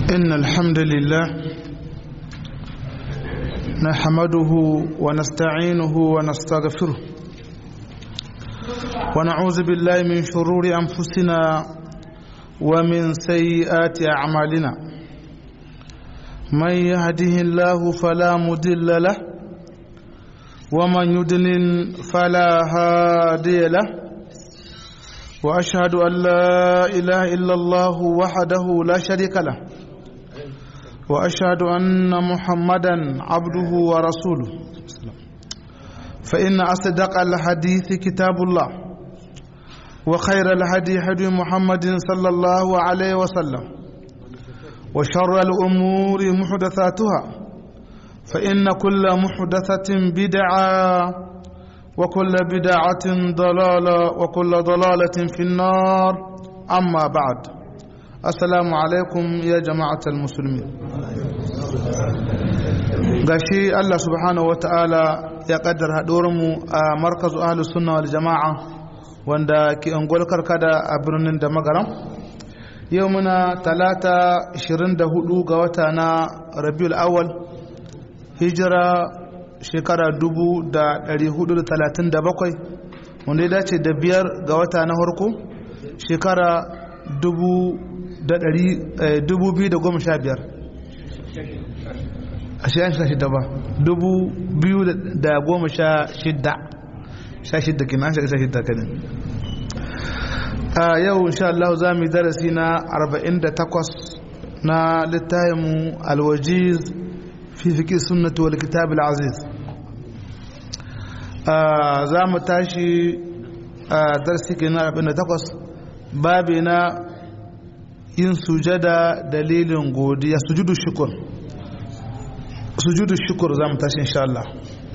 إن الحمد لله نحمده ونستعينه ونستغفره ونعوذ بالله من شرور أنفسنا ومن سيئات أعمالنا من يهده الله فلا مضل له ومن يضلل فلا هادي له واشهد ان لا اله الا الله وحده لا شريك له واشهد ان محمدا عبده ورسوله فان اصدق الحديث كتاب الله وخير الهدي هدي محمد صلى الله عليه وسلم وشر الامور محدثاتها فان كل محدثه بدعه وكل بدعة ضلالة وكل ضلالة في النار أما بعد السلام عليكم يا جماعة المسلمين gashi Allah subhanahu wata'ala ya kaddara haɗuwarmu a markazu ahlus sunna wal jama'a wanda ke ungwal karkada a birnin da magaram yau muna talata 24 ga wata na rabiul awal hijira shekara 437 wanda ya dace da biyar ga wata na harko shekara 2015 a shi yanshi shida ba 2016 shida kina shi shida kanin a yau insha Allah za mu yi darasi na 48 na littafinmu alwajiz fi fiƙi sunnatu wal kitab al-aziz za mu tashi a darsi ke na 48 babi na yin sujada dalilin godiya sujudu shukur sujudu shukur za mu tashi insha Allah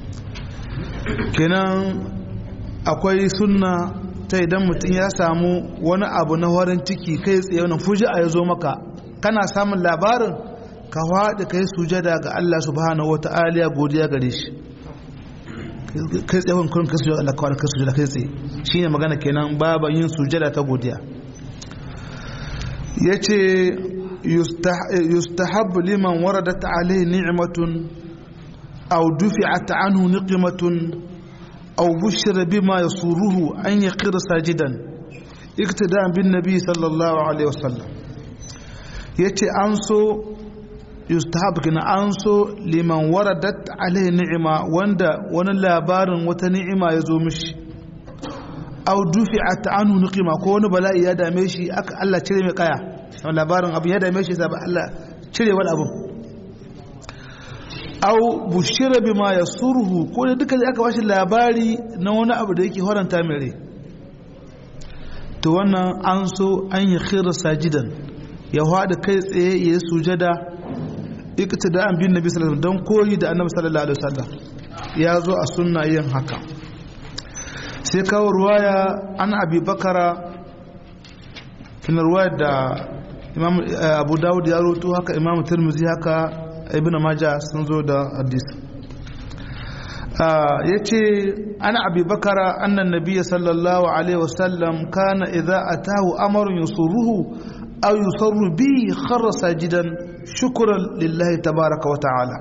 kenan akwai sunna ta idan mutum ya samu wani abu na warin ciki kai tsaye wani fuji a ya zo maka kana samun labarin ka haɗe ka yi sujada ga Allah subhanahu wa ta'ala godiya gare shi kai tsaye kurin kai sujada Allah kawai kai sujada kai tsaye shine magana kenan baban yin sujada ta godiya yace yustahab liman waradat alayhi ni'matun aw dufi'at anhu niqmatun aw bushira bima yasuruhu an yaqir sajidan iktida'an bin nabi sallallahu alaihi wasallam yace an so yustahab kina an so liman waradat alaihi ni'ima wanda wani labarin wata ni'ima ya zo mishi aw dufi'at anhu niqima ko wani bala'i ya dame shi aka Allah cire mai kaya labarin abu ya dame shi sai Allah cire wani abu aw bushira bima yasurhu ko da duka aka bashi labari na wani abu da yake horanta mai rai to wannan an so an yi khira sajidan ya hada kai tsaye ya yi sujada iktida'an bin nabi sallallahu alaihi don koyi da annabi sallallahu alaihi wasallam ya zo a sunna yin haka sai kawo ruwaya an abi bakara kin ruwaya da imam abu dawud ya roto haka imam tirmidhi haka ibn majah sun zo da hadis yace ana abi bakara annan nabiy sallallahu alaihi wasallam kana idza atahu amrun yusuruhu aw yusarru bi kharra sajidan shukran lillahi tabaraka wa ta'ala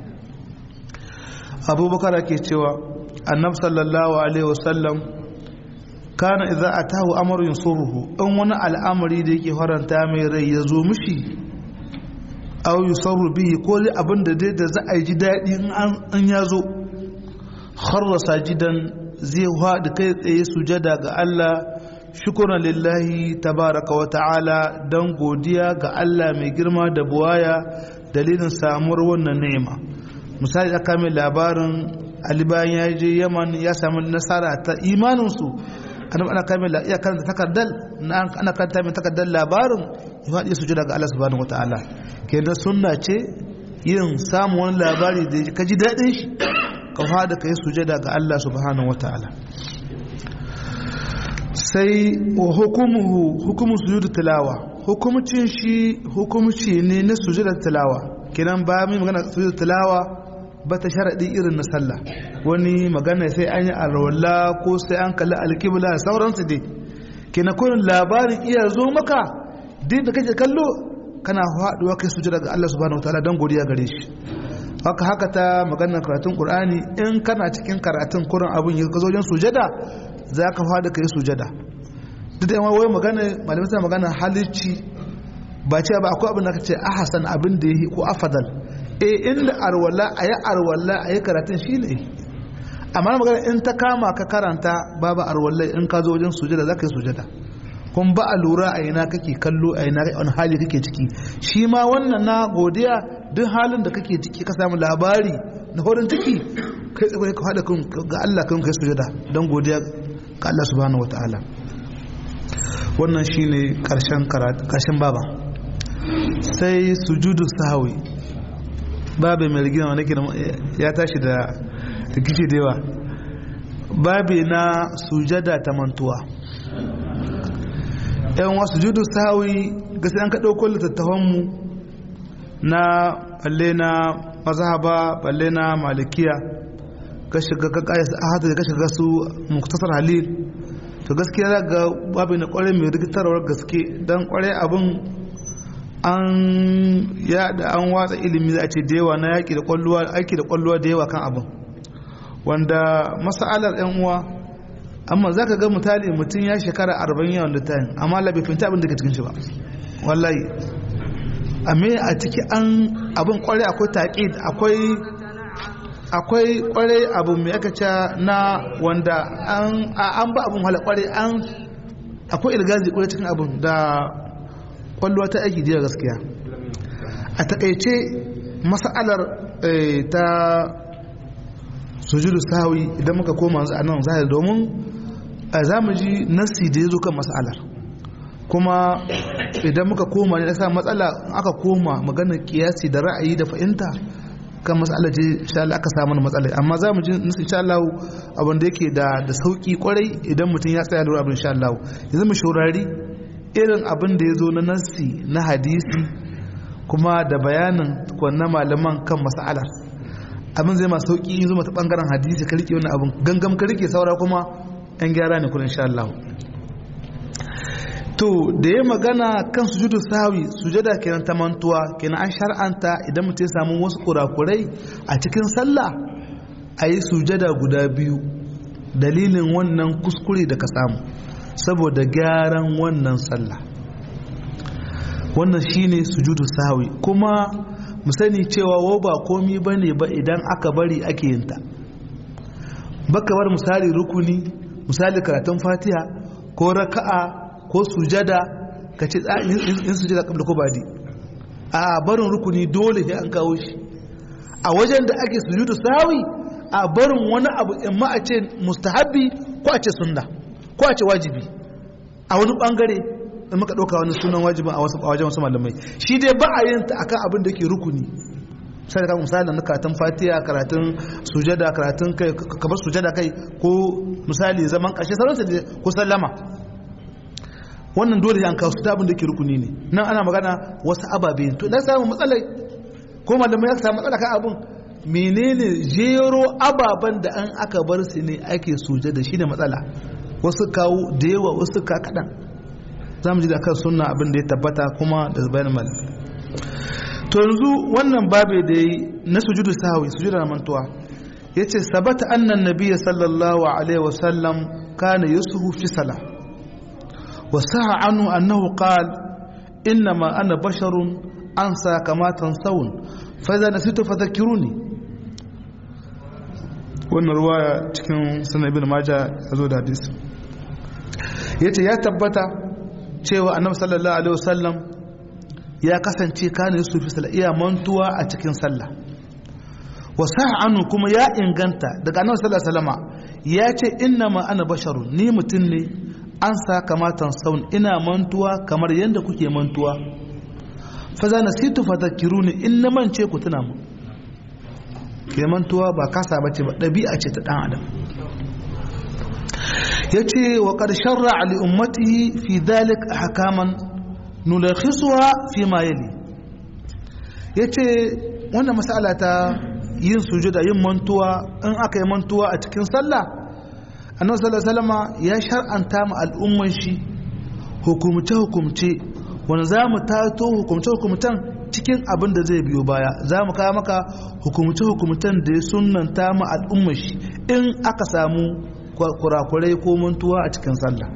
abubakar ke cewa annab sallallahu alaihi wasallam kana idza atahu amrun yusuruhu in wani al'amari da yake faranta mai rai ya zo mishi aw yusarru bihi ko abin da dai da za a ji daɗi in an ya zo kharra sajidan zai haɗu kai tsaye sujada ga Allah shukuran lillahi tabaraka wa ta'ala don godiya ga Allah mai girma da buwaya dalilin samuwar wannan ni'ima misali aka mai labarin Ali bayan ya je Yaman ya samu nasara ta imaninsu ana kame ya karanta takardar ana karanta mai takardar labarin ya faɗi su jira ga Allah subhanahu wa ta'ala kenan sunna ce yin samun wani labari da ka ji daɗin shi ka fada ka yi sujada ga Allah subhanahu wa ta'ala sai wa hukumuhu hukumu sujudu tilawa hukumcin shi hukumci ne na sujudar tilawa kenan ba mai magana sujudar tilawa ba ta sharaɗi irin na sallah wani magana sai an yi alwala ko sai an kalli alkibla sauransu dai kenan kurin labarin iya zo maka din da kake kallo kana haɗuwa kai sujada ga Allah subhanahu wataala don godiya gare shi haka haka ta maganar karatun Qur'ani in kana cikin karatun kurin abin ya ka zo wajen sujada za ka faɗi kai sujada duk da yawa wai magana malamai suna magana halicci ba ce ba akwai abin da ka ce ahasan abin da yi ko afadal eh inda arwala ayi arwala ayi karatun shine amma magana in ta kama ka karanta babu arwala in ka zo wajen sujada za ka yi sujada kun ba a lura a ina kake kallo a ina wani hali kake ciki shi ma wannan na godiya duk halin da kake ciki ka samu labari na horin ciki kai tsaye ka haɗa ga Allah kan kai sujada don godiya ga Allah subhanahu wataala wannan shine karshen karshen baba sai sujudu sahwi babu mai rigina wani ya tashi da rikici da yawa babu na sujada ta mantuwa yan wasu judu sahawi gasi an ka ɗauko littattafanmu na balle na mazhaba balle na malikiya ka shiga ka kaya ahadu da ka shiga su muktasar halil to gaskiya za ga babu na kwarai mai rikitarwar gaske don kwarai abin an yada an watsa ilimi za a ce da yawa na yaki da kwalluwa aiki da kwalluwa da yawa kan abin wanda masalar yan uwa amma za ka ga mutane mutum ya shekara arba'in yawan da tayin amma la bai fahimta abin da ke cikin shi ba wallahi amma a ciki an abin kwarai akwai taƙid akwai akwai kwarai abu mai aka ce na wanda an ba abin hala kwarai an akwai ilgazi kwarai cikin abin da kwallo ta aiki jiya gaskiya a takaice mas'alar ta sujudu sawi idan muka koma a nan zahir domin a zamu ji nasi da ya zo kan mas'alar kuma idan muka koma ne sa matsala aka koma maganar kiyasi da ra'ayi da fahimta kan matsalar ce insha Allah aka samu matsala amma za mu ji insha Allah abin da yake da da sauki kwarai idan mutum ya tsaya lura abin insha Allah yanzu mu shaurari irin abin da ya zo na nasi na hadisi kuma da bayanin wannan malaman kan mas'alar abin zai ma sauki in zo mata bangaren hadisi ka rike wannan abin gangam ka rike saura kuma yan gyara ne kullun insha Allah to da ya magana kan sujudu sawi sujada kenan ta mantuwa kenan an shar'anta idan mutum ya samu wasu kurakurai a cikin sallah a yi sujada guda biyu dalilin wannan kuskure da ka samu saboda gyaran wannan sallah wannan shine sujudu sawi kuma mu sani cewa wo ba komi bane ba idan aka bari ake yin ta baka bar misali rukuni misali karatun fatiha ko raka'a ko sujada ka ce in sujada kabla ko badi a barin rukuni dole sai an kawo shi a wajen da ake sujudu sawi a barin wani abu in ma a ce mustahabbi ko a ce sunna ko a ce wajibi a wani bangare in muka ɗauka wani sunan wajibin a wajen wasu malamai shi dai ba a yin ta akan abin da ke rukuni sai ka misali na karatun fatiha karatun sujada karatun kai kabar sujada kai ko misali zaman ƙarshe sauransu ko sallama wannan dole an kawo su ta abin da ke rukuni ne nan ana magana wasu ababe to na samu matsalai ko malamai ya samu matsala kan abin menene jero ababen da an aka bar su ne ake suje da shi ne matsala wasu kawo da yawa wasu ka kaɗan za mu ji da kan sunna abin da ya tabbata kuma da bayan malamai to yanzu wannan babe da yi na sujudu sahwi sujudu na mantuwa yace sabata annan nabiyyi sallallahu alaihi wasallam kana yusufu fi salah وسع عنه أنه قال إنما أنا بشر أنسى كما تنسون فإذا نسيت فذكروني wannan ruwaya cikin sanar ibn maja ya zo da hadis ya ce ya tabbata cewa annabi sallallahu alaihi wasallam ya kasance kana yusuf fi sallah iya mantuwa a cikin sallah wa sa'anu kuma ya inganta daga annabi sallallahu alaihi wasallama ya ce innama ana basharun ni mutum ne an sa kamatan saun ina mantuwa kamar yadda kuke mantuwa fa za na situ fa zakiruni in na mance ku tuna mu ke mantuwa ba kasa bace ba ɗabi'a ce ta ɗan adam ya ce wa ƙarshen ra'ali ummatihi fi dalik hakaman nulakhisuwa fi ma yali ya ce wannan masala ta yin sujuda yin mantuwa in aka yi mantuwa a cikin sallah annabi sallallahu alaihi wasallam ya shar'anta mu al'umman shi hukumce hukumce wani za mu tato hukumce-hukumcen cikin abin da zai biyo baya za mu kawo maka hukumce-hukumcen da ya sunanta mu al'ummar shi in aka samu kurakurai ko mantuwa a cikin sallah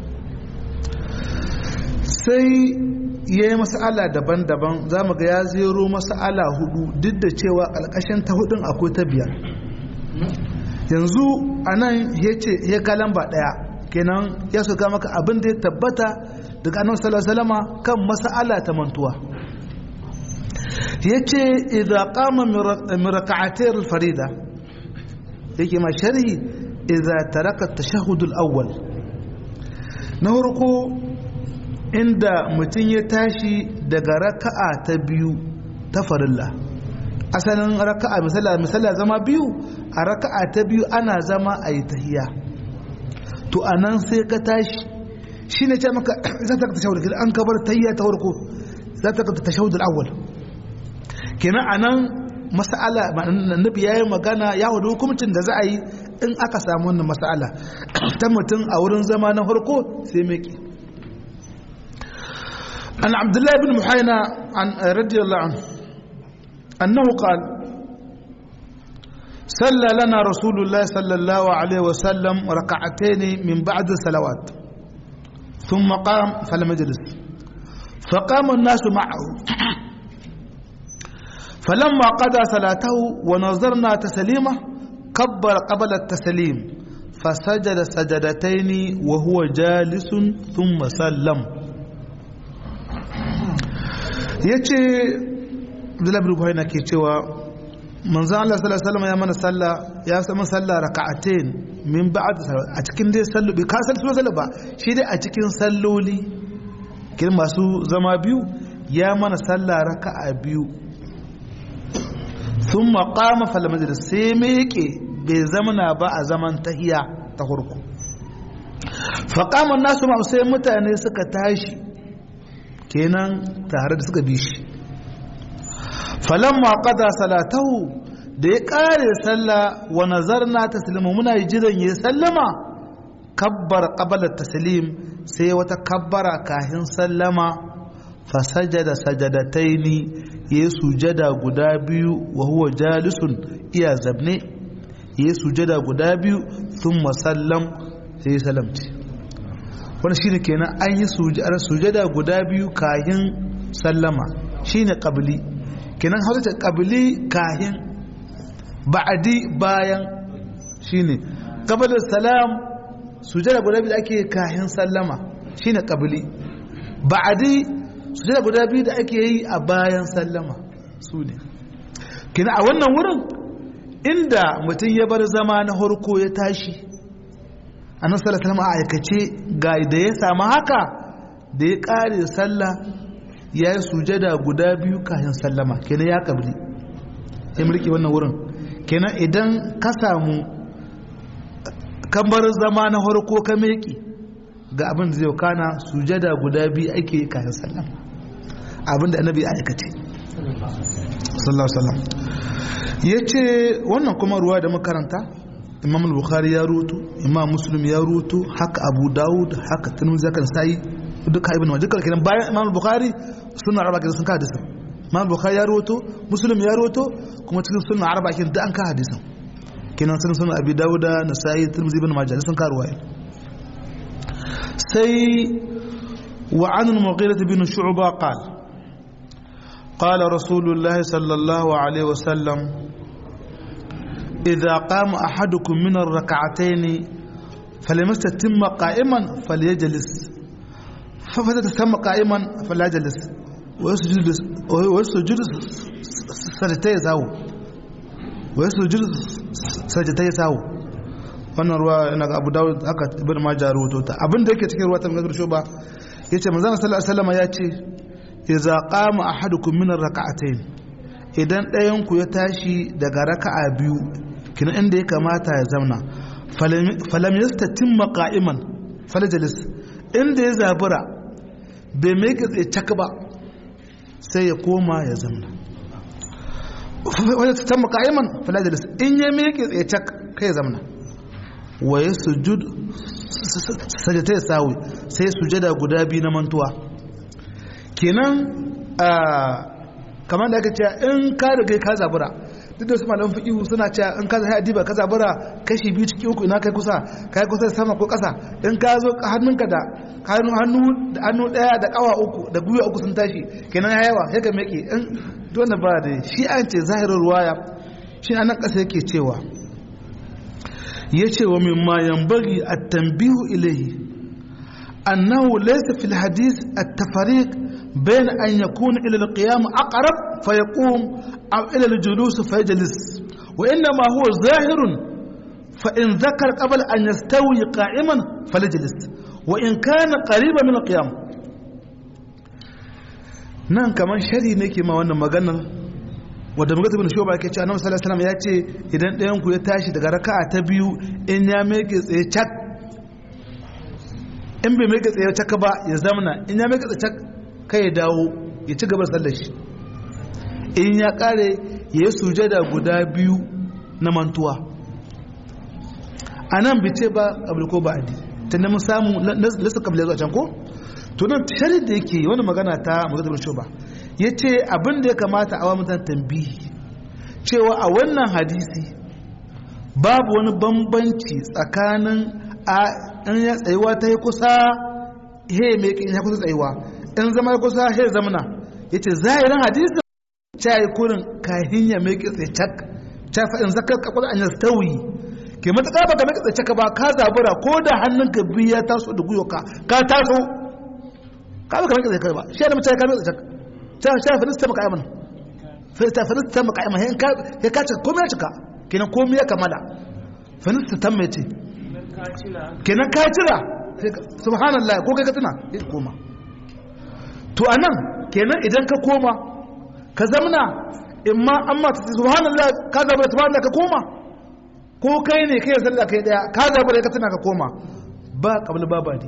sai ya yi masala daban-daban za mu ga ya zero masala hudu duk da cewa ƙarƙashin ta hudun akwai ta biyar yanzu a nan ya ce ya ga lamba ɗaya kenan ya soka maka abin da ya tabbata daga annabi sallallahu alaihi wasallam kan mas'ala ta mantuwa yace idza qama min rak'atay al-farida yake ma sharhi idza taraka at-tashahhud al-awwal na farko inda mutum ya tashi daga raka'a ta biyu ta farilla asalin raka'a misala misala zama biyu a raka'a ta biyu ana zama a yi tahiya to anan sai ka tashi shi ne ce maka za ta ka tashahud an kabar tayya ta farko za ta ka tashahud al-awwal kenan anan mas'ala annabi yayi magana ya hudu hukuncin da za a yi in aka samu wannan mas'ala ta mutum a wurin zama na farko sai meki an abdullahi ibn muhayna an radiyallahu anhu annahu qala صلى لنا رسول الله صلى الله عليه وسلم ركعتين من بعد الصلوات ثم قام فلم يجلس فقام الناس معه فلما قضى صلاته ونظرنا تسليمه كبر قبل التسليم فسجد سجدتين وهو جالس ثم سلم yace Abdullahi bin Buhari ke cewa manzon Allah sallallahu alaihi wasallam ya mana sallah ya sama sallah raka'atain min ba'd a cikin dai sallu bai ka sallu sallu ba shi dai a cikin salloli kin masu zama biyu ya mana sallah raka'a biyu thumma qama fal majlis sai me yake bai zamana ba a zaman tahiya ta hurku fa qama nasu ma sai mutane suka tashi kenan tare da suka bi shi falamma qada salatahu da ya kare sallah wa nazarna taslima muna jiran ya sallama kabbar qabala taslim sai wata kabbara kahin sallama fasajada sajadataini ya sujada guda biyu wa huwa jalisun iya zabne ya sujada guda biyu thumma sallam sai salamci wannan shine kenan an yi sujada guda biyu kahin sallama shine qabli kenan hausa qabli kahin ba'adi bayan shine qabla salam sujada guda biyu da ake kahin sallama shine qabli ba'adi sujada guda biyu da ake yi a bayan sallama su ne kenan a wannan wurin inda mutum ya bar zama na harko ya tashi annabi sallallahu alaihi a aikace ga da ya samu haka da ya kare sallah ya yi sujada guda biyu kayan sallama kenan ya kabli ya mulki wannan wurin kenan idan ka samu kamar zama na harko ka meki ga abin da zai kana sujada guda biyu ake kayan sallama abin da annabi ya aikace sallallahu alaihi wasallam yace wannan kuma ruwa da makaranta imam al-bukhari ya rutu imam muslim ya rutu haka abu dawud haka tirmidhi kan sai duka ibn majah duka kenan bayan imam al-bukhari sunna arba kenan sun ka hadisin imam al-bukhari ya rutu muslim ya rutu kuma cikin sunna arba kenan da an ka hadisin kenan sun sunna abi dawud nasai tirmidhi ibn majah sun ka ruwaya sai wa an al-mughirah bin shu'ba qala قال رسول الله صلى الله عليه وسلم إذا قام أحدكم من الركعتين فلم يستتم قائما فليجلس ففتتم قائما فليجلس ويسجد ويسجد سجدتي ساو ويسجد سجدتي ساو wannan ruwa ina ga Abu Dawud aka ibn Majah rawato ta abin da yake cikin ruwa ta Ibn Shuba yace manzon sallallahu alaihi wasallam ya ce idza qama ahadukum min ar-rak'atayn idan ɗayan ku ya tashi daga raka'a biyu kina inda ya kamata ya zauna falam yastatimma qa'iman falajlis inda ya zabura bai mai ka tsaye cak ba sai ya koma ya zauna wanda ta tamma qa'iman falajlis in ya mai ka tsaye cak kai ya zauna wa yasjud sajata ya sawi sai sujada guda biyu na mantuwa kenan kamar da aka ce in ka riga ka zabura duk da su malaman fiqhu suna cewa in ka zai adiba ka zabura kashi biyu cikin uku ina kai kusa kai kusa sama ko ƙasa in ka zo hannunka da hannu hannu da hannu daya da kawa uku da gwiwa uku sun tashi kenan ya yawa sai ka meke in dole ba da shi an ce zahirin ruwaya shi anan ƙasa yake cewa yace wa mimma yanbaghi at-tanbihu ilayhi annahu laysa fil hadith at-tafariq بين أن يكون إلى القيام أقرب فيقوم أو إلى الجلوس فيجلس وإنما هو ظاهر فإن ذكر قبل أن يستوي قائما فليجلس وإن كان قريبا من القيام nan kamar shari ne ke ma wannan maganar wadda magana bin shoba ke ce annabi sallallahu alaihi wasallam ya ce idan ɗayan ku ya tashi daga raka'a ta biyu in ya meke tsaye cak in bai meke tsaye cak ba ya zamana in ya meke tsaye cak kai ya dawo ya ci gaba sallar shi in ya kare ya yi sujada guda biyu na mantuwa a nan bice ba abu ko ba adi ta nemi samu lasa kabila zuwa can ko to nan shari da yake wani magana ta magana da ba ya ce abin da ya kamata a wa mutan tambihi cewa a wannan hadisi babu wani bambanci tsakanin a in ya tsayuwa ta yi kusa he mai ya kusa tsayuwa in zama ya kusa he zamana ya ce zahirin hadisi ta yi kurin kahin ya mai kitse cak ta fa'in zakar kakwai an yastawi ke matuƙa ba ka mai kitse cak ba ka zabura ko da hannunka biyu ya taso da guyo ka ka taso ka ba ka mai kitse cak ba shi da mutane ka mai kitse cak ta ta finista maka aiman finista finista maka aiman ya ka cika komai ya cika kenan komai ya kamala finista tan mai ce kenan ka cira subhanallah ko kai ka tuna ya koma to anan kenan idan ka koma ka zamna in ma an ma subhanallah ka zaba subhanallah ka koma ko kai ne kai sallah kai daya ka zaba ka tuna ka koma ba kabla ba badi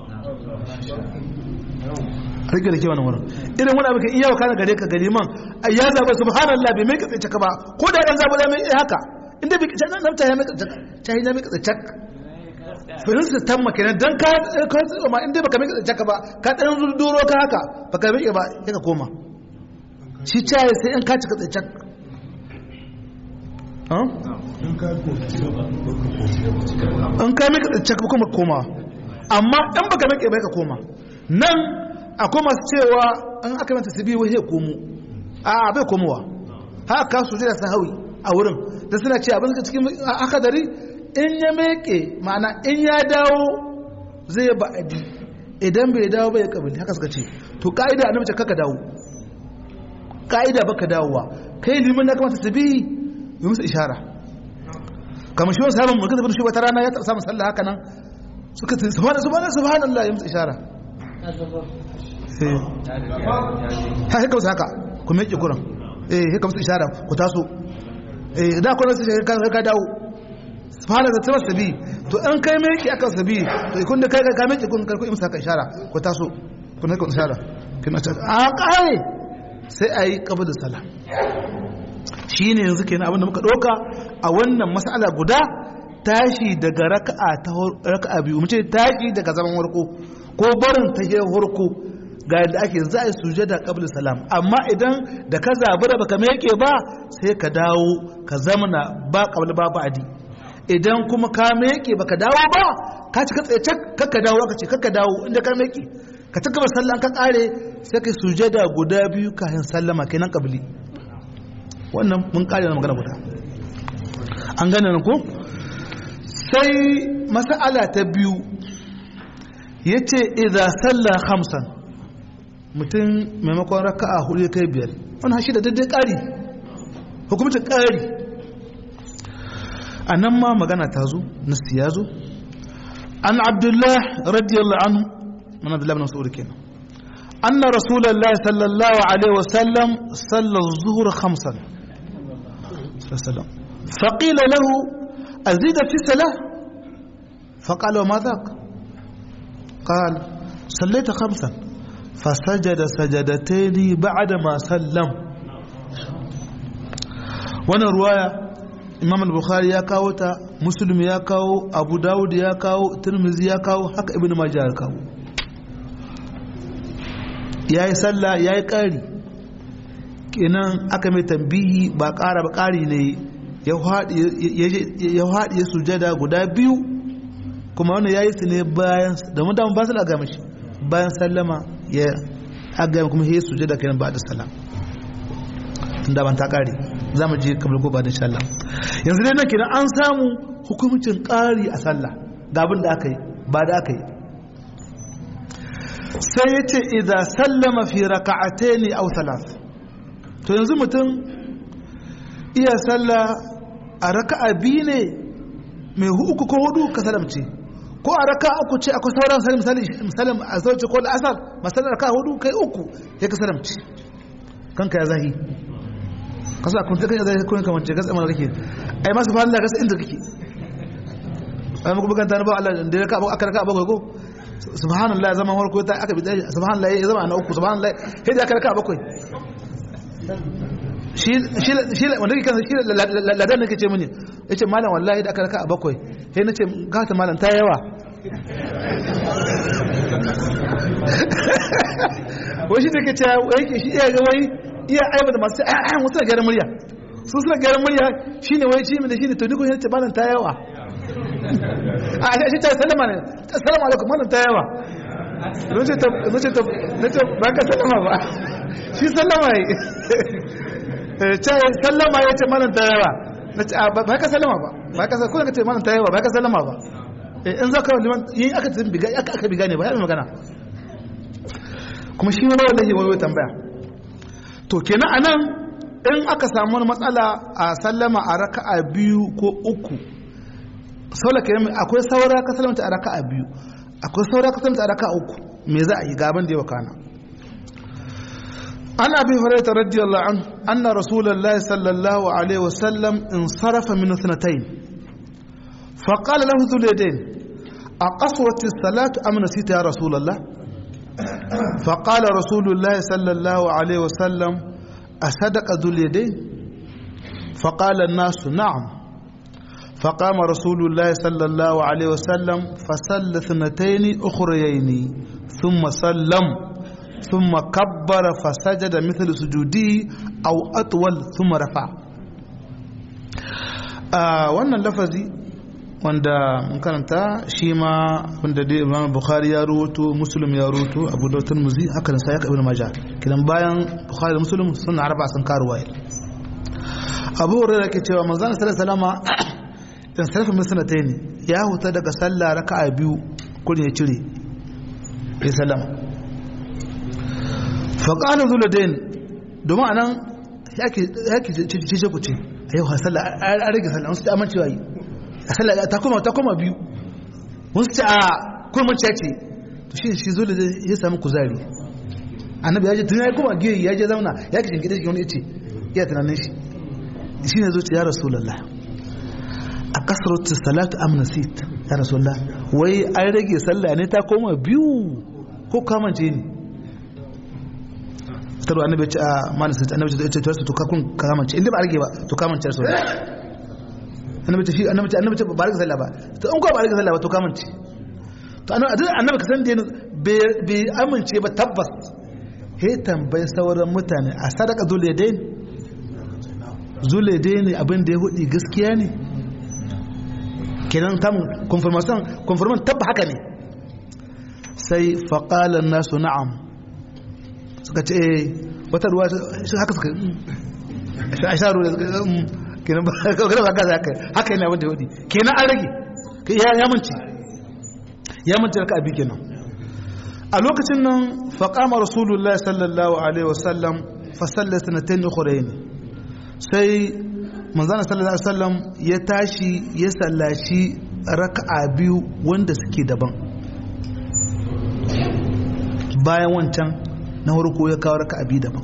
rike da ke wannan wurin irin wani abu ka iya kana gare ka gari man ya zaba subhanallah bai mai katsace ka ba ko da dan zaba da mai haka inda bai katsace nan ta ya mai katsace ta ya mai katsace firinsa ta maka ne dan ka ka ma inda baka mai katsace ka ba ka dan duro ka haka baka mai ba sai ka koma shi caye sai in ka cika tsaye in ka mika tsaye kuma koma amma in baka mika bai ka koma nan akwai masu cewa in aka mata su biyu ya komo a bai komowa haka su jira sahawi a wurin da suna ce abin cikin haka dari in ya meke ma'ana in ya dawo zai ba'adi idan bai dawo bai kabili haka suka ce to ka'ida a namce kaka dawo ka'ida baka dawowa kai liman na kamata su bi yi musu ishara kamar shi wasu haɓar mulkin shi wata rana ya taɓa samun sallah haka nan suka ce subhanahu subhanahu subhanallah ya musu ishara ha haka wasu haka ku mai kuran eh haka musu ishara ku taso eh da kwanan su ka dawo subhanahu da tabbas sabi to an kai mai ki akan sabi to kun da kai ka mai ki kun karku imsa ka ishara ku taso kun haka ishara kina ta a kai sai a yi ƙabar da sala shi ne yanzu kenan abinda muka ɗauka a wannan mas'ala guda tashi daga raka'a ta raka'a biyu mace tashi daga zaman warko ko barin ta yi warko ga yadda ake za a yi sujada qabla salam amma idan da ka zabura baka meke ba sai ka dawo ka zamana ba qabla ba ba'di idan kuma ka meke baka dawo ba ka ci ka tsaye kakka dawo aka ce kakka dawo inda ka meke ka ta gaba sallan ka kare sai kai sujada guda biyu kafin sallama kenan kabili wannan mun kare na magana guda an gane ko sai mas'ala ta biyu yace idza salla khamsan mutum maimakon raka'a hudu ya kai biyar wannan shi da daidai kari hukumcin kari a nan ma magana ta zo nasi ya zo an abdullah radiyallahu anhu من عبد الله بن مسعود كنا أن رسول الله صلى الله عليه وسلم صلى الظهر خمسا وسلم فقيل له أزيد في صلاة فقال وما ذاك قال صليت خمسا فسجد سجدتين بعدما سلم وانا رواية imam al-bukhari ya kawo ta muslim ya kawo abu dawud ya kawo tirmizi ya kawo haka ibn majah ya kawo ya yi sallah ya yi ƙari kenan aka mai tambihi ba ƙara ba ƙari ne ya haɗe sujada guda biyu kuma wani ya yi su ne bayan da mutum ba su da gama shi bayan sallama ya agama kuma ya sujada kenan ba da salam da ban ta ƙari za mu je kamar ko ba da shallam yanzu dai nan kenan an samu hukumcin ƙari a sallah ga abin da aka yi ba da aka yi sai ya ce idan sallama fi raka'ataini aw thalath to yanzu mutum iya sallah a raka'a biyu ne mai uku ko hudu ka salamce ko a raka'a uku ce akwai sauran salim misali misali a sauce ko al'asar masalar raka'a hudu kai uku ya ka salamce kanka ya zahi kasa kun ta kai zahi kun kamar ce kasa mana kake ai masu fa Allah kasa inda kake ai muku bugan ta ba Allah da raka'a aka raka'a bakwai ko subhanallah zaman farko ta aka bi subhanallah ya zama na uku subhanallah sai da aka raka'a bakwai shi shi wanda kake kansa shi ladan nake ce mini yace malam wallahi da aka raka a bakwai sai nace gata malam ta yawa wai shi take cewa wai ke shi iya ga wai iya aiba da masu ayyan wasu gyaran murya su suna gyaran murya shine wai shi ne shine to ni ko yace malam ta yawa a shi ta sallama ne assalamu alaikum malam ta yawa nace ta nace ta nace ba ka sallama ba shi sallama yi ce sallama ya ce malam ta yawa na ce ba ka sallama ba ba ka sallama ka ce malam ta yawa ba ka sallama ba in za ka liman yin aka tsin biga aka aka biga ne ba ya magana kuma shi wani wallahi wani tambaya to kenan anan in aka samu wani matsala a sallama a raka'a biyu ko uku saula kenan akwai saura ka sallama a raka'a biyu akwai saura ka sallama a raka'a uku me za a yi gaban da yawa kana عن ابي هريره رضي الله عنه ان رسول الله صلى الله عليه وسلم انصرف من اثنتين فقال له ذو اليدين اقصرت الصلاه ام نسيت يا رسول الله فقال رسول الله صلى الله عليه وسلم اصدق ذو اليدين فقال الناس نعم فقام رسول الله صلى الله عليه وسلم فصلى اثنتين اخريين ثم سلم ثم كبر فسجد مثل سجوده أو أطول ثم رفع wannan lafazi wanda mun karanta shi ma wanda dai Imam Bukhari ya ruwato Muslim ya ruwato Abu Dawud Tirmidhi haka da Sahih Ibn Majah kidan bayan Bukhari da Muslim sun arba sun karuwa Abu Hurairah ke cewa manzon sallallahu alaihi wasallam in sarfa musnatayn ya huta daga sallah raka'a biyu kun ya cire ya sallama faƙalar zuladain domin a nan yake cece ku ce a yau hasalla a rage sallah wasu ta amincewa yi a sallah ta koma ta koma biyu wasu ta a kurmanciya ce to shi shi zuladain ya sami kuzari annabi ya je tun ya koma giyoyi ya je zauna ya ke shingide shi wani ya ce iya tunanin shi shi ne zuciya rasulallah a kasar salatu amnasit ya rasulallah wai an rage sallah ne ta koma biyu ko kamance ne tarwa annabi ya ce a malisa annabi ya ce to ka kun kamance inda ba rage ba to kamance su annabi ce shi annabi ce annabi ce ba rage sallah ba to in ko ba rage sallah ba to kamance to annabi annabi ka san da bai amince ba tabbas he tambayi sauran mutane a sadaka zuladain zuladain ne abin da ya hudi gaskiya ne kenan tamun confirmation confirmation tabba haka ne sai faqala nasu na'am suka ce wata ruwa haka suka a sha ruwa kenan ba ba gaza haka haka yana wanda wadi kenan an rage ya manci ya manci raka abi kenan a lokacin nan faƙama rasulullah sallallahu alaihi wasallam fasallar sanatain ukhrayn sai manzana sallallahu alaihi wasallam ya tashi ya sallaci raka'a biyu wanda suke daban bayan wancan na farko ya kawo raka abi daban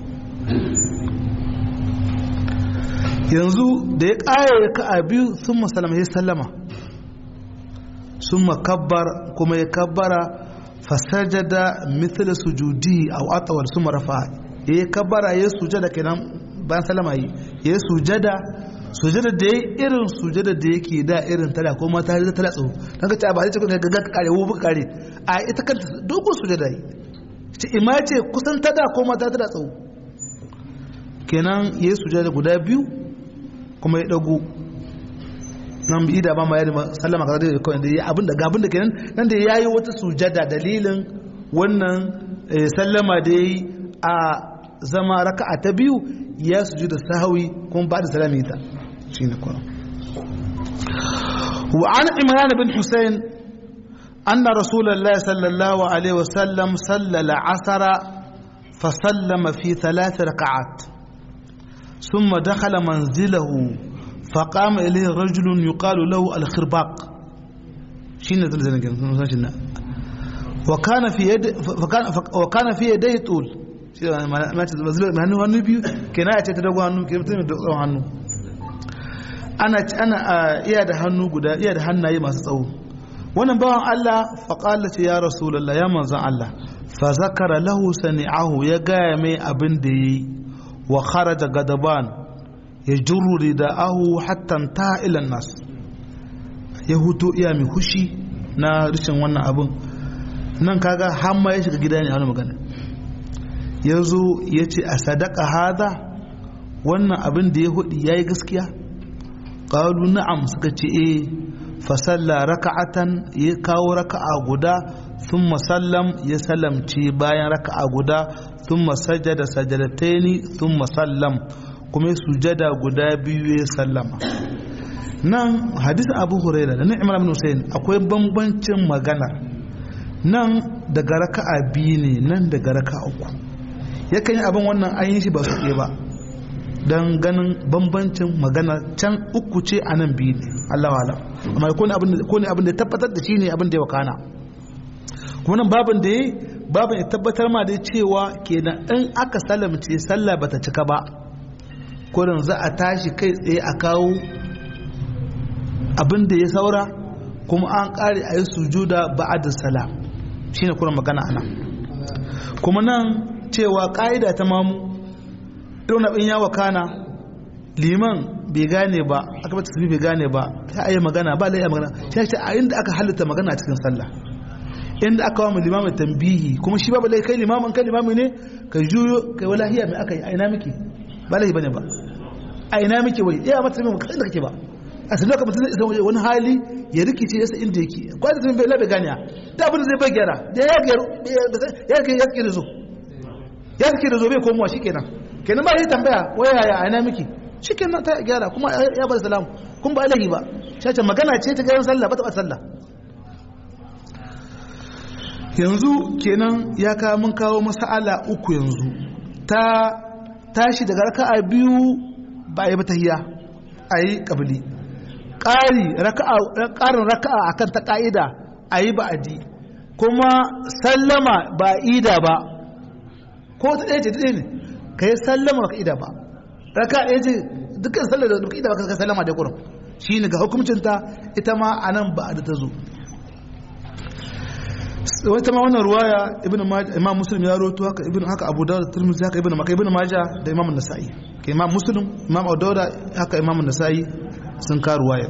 yanzu da ya ƙaya raka abi sun masalama ya sallama sun makabbar kuma ya kabbara fasajada mithla sujudi aw atawal suma rafa ya yi kabbara ya sujada kenan bayan sallama yi ya sujada sujada da ya irin sujada da yake da irin tana ko mata da tana tsawo don ka ce ba zai ce ka ga kare wo kare a ita kanta dogon sujada yi ce ima ce kusan ta da ko mata ta da tsawo kenan ya yi sujada guda biyu kuma ya dago nan bi da ba ma yadda sallama kaza da kawai da ya abin da gabin da kenan nan da ya yi wata sujada dalilin wannan sallama da ya yi a zama raka'a ta biyu ya sujuda sahawi kuma ba da salami ta shi ne kuma وعن عمران بن حسين أن رسول الله صلى الله عليه وسلم صلى العصر فسلم في ثلاث ركعات ثم دخل منزله فقام إليه رجل يقال له الخرباق شين وكان في يد فكان وكان في يديه طول ما تزل hannu hannu biyu kenan a ce ta dago hannu ke mutum da tsawon hannu ana ana iya da hannu guda iya da hannaye masu tsawo wannan bawan Allah faƙala ce ya rasulallah ya manzan Allah fa zakara lahu sani'ahu ya gaya mai abin da yi wa kharaja gadaban ya juru rida'ahu hatta ta ilan nas ya huto iya mai hushi na rishin wannan abin nan kaga hamma ya shiga gida ne a wani magana ya zo ya ce a sadaka hada wannan abin da ya hudu ya yi gaskiya ƙalu na'am suka ce eh fasalla raka'atan ya kawo raka'a guda sun sallam ya salamci bayan raka'a guda sun sajada sajadataini sun sallam kuma ya sujada guda biyu ya sallama nan hadisin abu huraira da ni'imar ibn husayn akwai bambancin magana nan daga raka'a biyu ne nan daga raka'a uku yakan yi abin wannan an yi shi ba su ba don ganin bambancin magana can uku ce a nan biyu ne Allah alam amma ko ne abin da ya tabbatar da shi ne abin da ya wakana kuma nan babin da ya babin ya tabbatar ma da cewa kenan in aka salamce sallah bata cika ba kurin za a tashi kai tsaye a kawo abin da ya saura kuma an kare a yi sujuda ba'ad salam shine kurin magana anan kuma nan cewa ka'ida ta mamu irin abin ya wakana liman bai gane ba aka bata tafi bai gane ba ta ayi magana ba lai magana shi ce a inda aka halitta magana a cikin sallah inda aka wa limamin tambihi kuma shi babu lai kai limamin kai limami ne ka juyo kai wala hiya mai aka yi a ina miki ba lai bane ba a ina miki wai iya mata mai kai da kake ba a sanar ka mutum zai wani hali ya rikice yasa inda yake kwata tun bai labe ganiya da abin da zai bai gyara da ya gyaru ya ya ya zo ya da zo bai komowa shikenan kenan ba yi tambaya waya ya aina miki cikin nan ta gyara kuma ya bar salamu kun ba alahi ba shace magana ce ta garin sallah ba ta sallah yanzu kenan ya kawo mun kawo masala uku yanzu ta tashi daga raka'a biyu ba yi ba tahiya a yi kabili ƙari ƙarin raka'a akan ta ƙa'ida a yi ba'adi kuma sallama ba ida ba ko ta ɗaya ce ta ɗaya ne ka yi sallama baka ida ba raka ɗaya ce dukkan sallar da baka ida ba ka sallama da kurum shi ne ga hukumcinta ita ma a nan ba da ta zo wata ma wannan ruwaya ibn imam muslim ya roto haka ibn haka abu dawud tirmidhi haka ibn maka ibn maja da imam nasa'i ka imam muslim imam abu dawud haka imam nasa'i sun ka ruwaya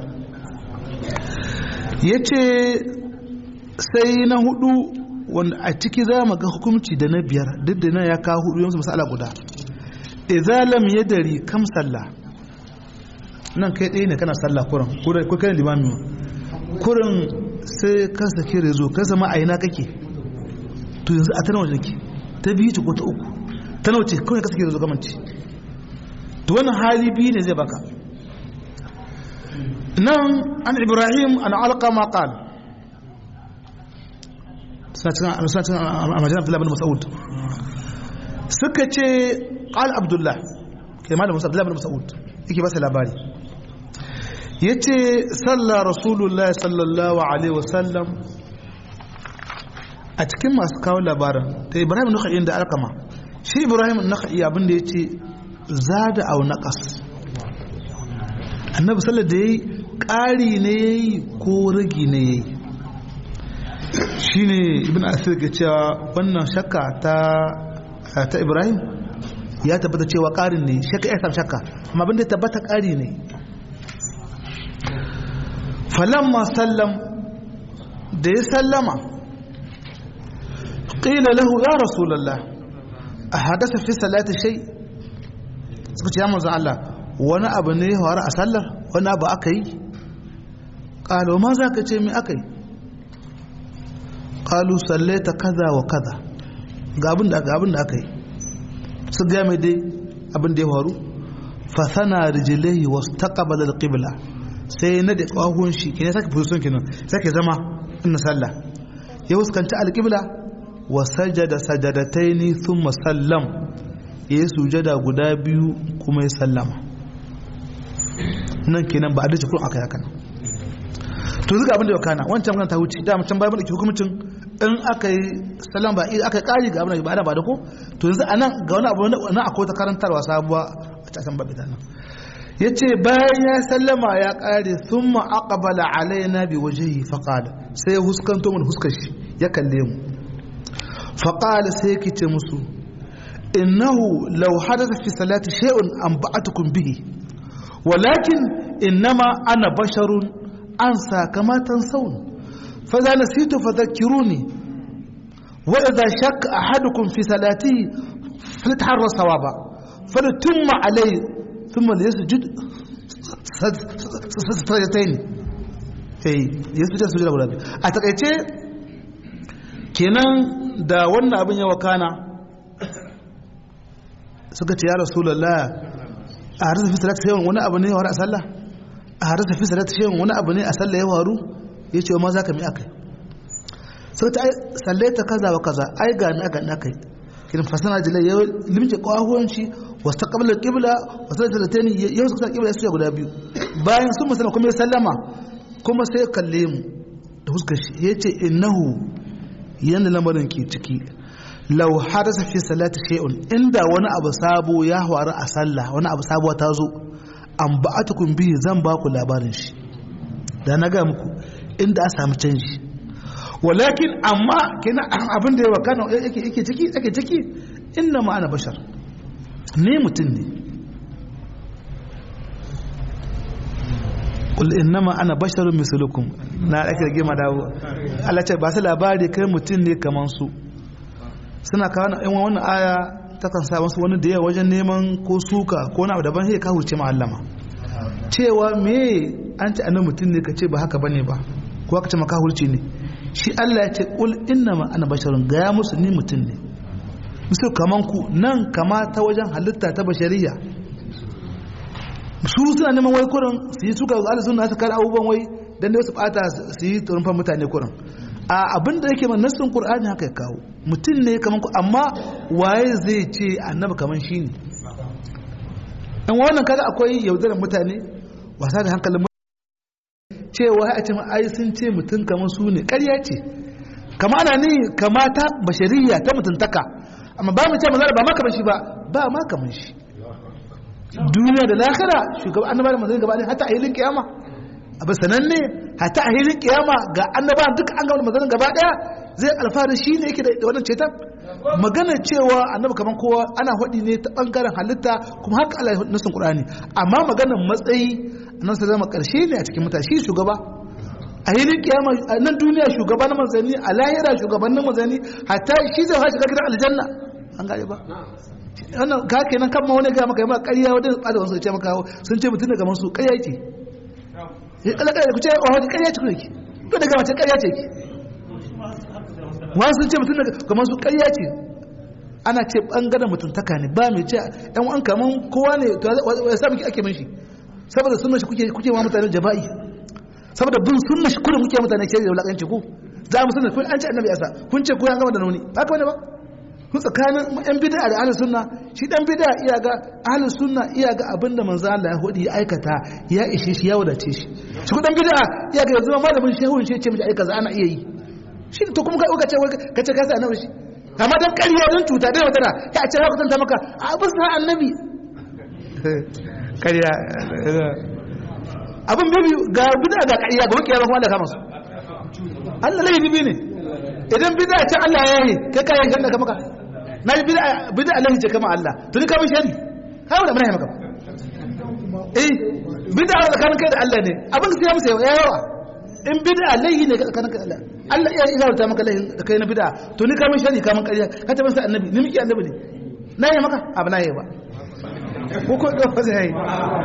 yace sai na hudu wanda a ciki za mu ga hukunci da na biyar duk da nan ya kawo hudu yanzu masala guda idza lam yadri kam sallah nan kai ɗaya ne kana sallah kurin ko kai limami kurin sai ka sake rezo ka zama a ina kake to yanzu a tana waje ke ta biyu ce ko ta uku ta nauce kawai ka sake rezo kamanci to wannan hali biyu ne zai baka nan an ibrahim an alqama qala suna cin a majalisar abdullahi bin mas'ud suka ce ƙal abdullah ke malamin musa abdullahi bin mas'ud yake ba su labari ya ce sallah rasulullah sallallahu alaihi wasallam a cikin masu kawo labarin ta ibrahim naka'i da alkama shi ibrahim naka'i abinda ya ce za da au naƙas annabi sallar da ya yi ƙari ne ya yi ko ragi ne ya yi shine ibn asir ke cewa wannan shakka ta ta ibrahim ya tabbata cewa ƙarin ne shakka ya samu shakka amma abin da tabbata ƙari ne falamma sallam da ya sallama qila lahu ya rasulullah a hadasa fi salati shay suka ce ya manzo Allah wani abu ne ya faru a sallar wani abu aka yi qalo ma za ka ce me aka yi qalu sallaita kaza wa kaza ga abin da ga abin da aka yi su ga mai dai abin da ya faru fa sana rijlaihi wastaqbala al-qibla sai na da kawun shi kine sake position kenan sake zama inna sallah ya fuskanci al-qibla wa sajada sajadataini thumma sallam ya sujada guda biyu kuma ya sallama nan kenan ba a dace kun aka yaka to zuga abin da ya kana wancan magana ta wuce da mutum bai mana hukumcin in aka yi salam ba aka yi kari ga abin da ba da ba da ko to yanzu anan ga wani abu na akwai ta karantarwa sabuwa a cikin babu nan yace bayan ya sallama ya kare thumma aqbala alaina bi wajhihi faqala sai huskanto mun huskar shi ya kalle mu faqala sai yake ce musu innahu law hadatha fi salati shay'un anba'atukum bihi walakin innama ana basharun ansa kama tansawun فإذا نسيت فذكروني وإذا شك أحدكم في صلاته فليتحرى صوابا فليتم عليه ثم ليسجد سجدتين eh yasjud sujud guda biyu a takaice kenan da wannan abin ya wakana suka ce ya rasulullah a harsa fi salati shay'un wani abu ne ya waru a sallah a harsa fi salati shay'un wani abu ne a sallah ya waru ya ce ma za ka mi aka yi sau ta salle ta kaza wa kaza ai ga mi aka aka yi kirin fasana jilai ya limce kwahuwanci wasu ta kabilar kibla wasu ta talatani yau su kusa kibla ya suya guda biyu bayan sun musana kuma ya sallama kuma sai kalle mu da huskar shi ya ce innahu yadda lamarin ke ciki lau hadasa fi salati shay'un inda wani abu sabo ya faru a sallah wani abu sabuwa ta zo an ba'atukum bihi zan ba ku labarin shi da na ga muku inda a samu canji walakin amma kina abin da ya wakana yake yake ciki yake ciki inna ma ana bashar ni mutum ne kul innama ana basharun mislukum na ake rage ma dawo Allah ce ba su labari kai mutum ne kaman su suna kawo na yan wannan aya ta kan sa wasu wani da yawa wajen neman ko suka ko na daban sai ka hurce ma allama cewa me an ce annabi mutum ne ka ce ba haka bane ba ko aka ce maka hurce ne shi Allah ya ce kul innama ana basharun gaya musu ni mutum ne musu kaman ku nan kama ta wajen halitta ta bashariya su suna neman wai kurin su yi suka ala suna su kara abubuwan wai dan da su bata su yi turfan mutane kurin a abin da yake nassin qur'ani haka ya kawo mutum ne kaman ku amma waye zai ce annabi kaman shi ne dan wannan kaga akwai yaudarar mutane wasa da hankalin cewa a ce ai sun ce mutum kamar su ne ƙarya ce kama ana ni kama ta bashariya ta mutuntaka amma ba mu ce manzara ba ma kamar shi ba ba ma kamar shi duniya da lahira shugaban annaba da manzara gaba ɗaya hatta a hilin kiyama abu sananne hatta a hilin kiyama ga annaba duk an gaba da manzara gaba ɗaya zai alfahari shi ne yake da wannan cetan magana cewa annabi kamar kowa ana faɗi ne ta ɓangaren halitta kuma haka Allah ya nasin Qur'ani amma maganar matsayi nan sai zama ƙarshe ne a cikin mutane shi shugaba a hilin kiyama a nan duniya shugaba na manzanni a lahira shugabannin manzanni hatta shi zai hashi ga gidan aljanna an gane ba wannan ka kenan kan ma wani ga maka yamma ƙarya wanda tsada wasu ce maka sun ce mutum daga masu ƙarya yake ya kala ƙarya ku ce wa wani ƙarya ce ku yake to daga mace ƙarya ce ki wani sun ce mutum daga masu ƙarya ce ana ce bangaren mutuntaka ne ba mai ce yan an kaman kowa ne to ya sa miki ake min shi saboda sunna shi kuke kuke wa mutane jaba'i saboda bin sunna shi kullum kuke mutane ke da wulakanci ku za mu sunna kun an ce annabi yasa kun ce ko an gama da nauni ba ka wani ba kun tsakanin yan bid'a da ahlus sunna shi dan bid'a iya ga ahlus sunna iya ga abinda manzo Allah ya hodi ya aikata ya ishe shi ya wadace shi shi ku dan bid'a iya ga yanzu malamin shehun shi ya ce miji aikata ana iya yi shi to kuma ka ce ka ce ka sa annabi shi amma dan ƙarya don cuta dai wata ya ce za ku tanta maka a bisa annabi ƙarya abin bibi ga bida ga ƙarya ga wakiyar kuma da kama su Allah laifi bibi ne idan bida ce Allah ya yi kai kayan shan da ka maka na yi bida Allah ce kama Allah tuni kama shari kawo da mana yi maka eh bida a tsakanin kai da Allah ne abin sai ya musa yawa in bid'a laihi ne ka naka Allah Allah ya izarta maka laihin da kai na bid'a to ni ka min shari ka min ƙarya ka tabbata sai annabi ni miki annabi ne na yi maka abu na yi ba ko ko ga fasa yayi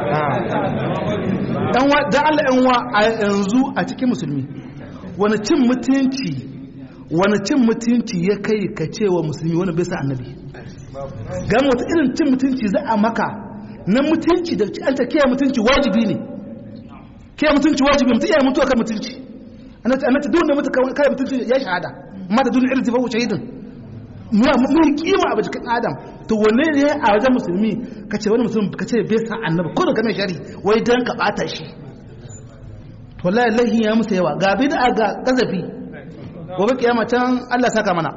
dan wa dan Allah yan wa a yanzu a cikin musulmi wani cin mutunci wani cin mutunci ya kai ka cewa musulmi wani bai sa annabi ga wata irin cin mutunci za a maka na mutunci da an ta kiyaye mutunci wajibi ne kiyaye mutunci wajibi mutum iya mutuwa kan mutunci annata duk da mutu kai mutunci ya shahada amma da duniya irin tafawu shahidin mun kima a jikin adam to wanne ne a wajen musulmi ka ce wani musulmi ka ce bai sa annabi ko da kamar shari wai dan ka bata shi wallahi lahi ya musu yawa ga bid'a ga kazafi gobe kiyama can Allah saka mana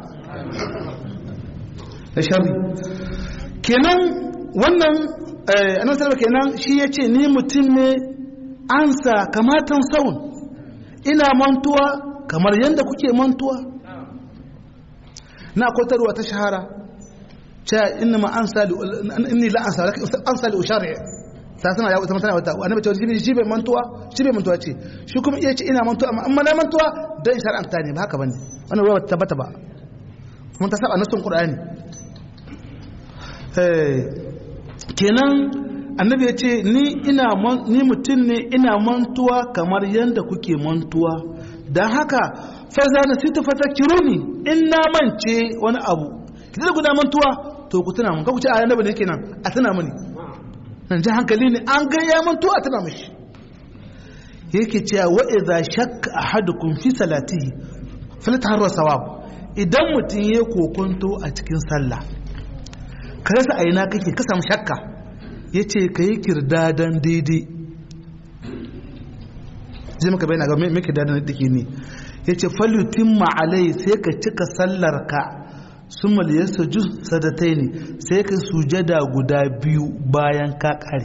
da sharri kenan wannan annabi sallallahu kenan shi yace ni mutum ne ansa kamatan saun ina mantuwa kamar yanda kuke mantuwa na kwatarwa ta shahara cewa inna ma ansa inni la ansa ansa li ushari sai sana ya wata mutane wata annabi cewa shi shi bai mantuwa shi bai mantuwa ce shi kuma iya ce ina mantuwa amma amma na mantuwa dan shar'anta ne ba haka bane wannan ruwa tabbata ba mun ta saba nasun qur'ani kenan annabi ya ce ni ina ni mutum ne ina mantuwa kamar yadda kuke mantuwa don haka faza na sita fata kiruni in na mance wani abu kidan guda mantuwa to ku tuna mun ka ku ce a annabi ne kenan a tuna mini nan ji hankali ne an ga ya mantuwa a tuna mishi yake cewa wa idza shakka ahadukum fi salatihi falataharra sawab idan mutum ya kokonto a cikin sallah ka rasa a ina kake ka samu shakka ya ce ka yi kirdadan daidai zai maka bayan ga mai kirdadan da ke ne ya ce falutin ma'alai sai ka cika sallar ka sun maliyar saju sadatai ne sai ka sujada guda biyu bayan ka kare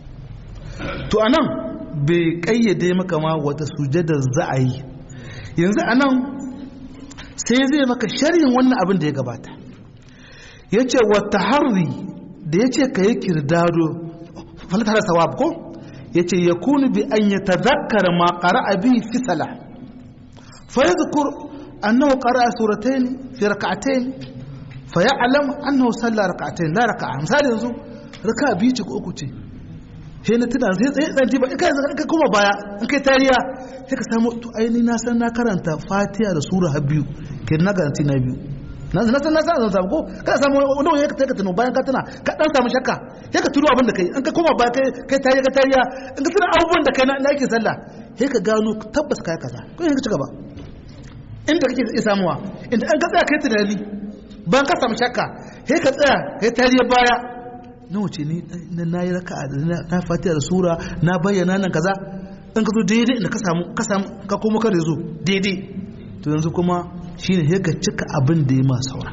to anan bai kayyade maka ma wata sujada za a yi yanzu anan sai zai maka sharhin wannan abin da ya gabata ya ce wata harri da ya ce ka yi kirdado falatar sawab ko ya ce ya kunu bi an yi tazakkar ma ƙara abi fi sala fa ya zukur annahu ƙara a suratain fi raka'atain fa ya alam annahu salla raka'atain la raka'a misali yanzu raka'a biyu ce ko uku ce sai na tuna sai tsaye tsanci ba kai ka kuma baya in kai tariya sai ka samu to aini na san na karanta fatiha da sura har biyu ke na garanti na biyu na san na san zan samu ko ka samu wanda wani ka tuno bayan ka tuna ka dan samu shakka sai ka tuno abin da kai in ka koma baya kai kai tariya ka tariya in ka tuna abubuwan da kai na yake sallah sai ka gano tabbas kai kaza ko sai ka ci gaba inda kake iya samuwa inda an ka tsaya kai tunani bayan ka samu shakka sai ka tsaya kai tariya baya na wuce ni na yi raka na fatiha da sura na bayyana nan kaza in ka zo daidai inda ka samu ka samu ka kuma kare zo daidai to yanzu kuma shine sai ka cika abin da ya ma saura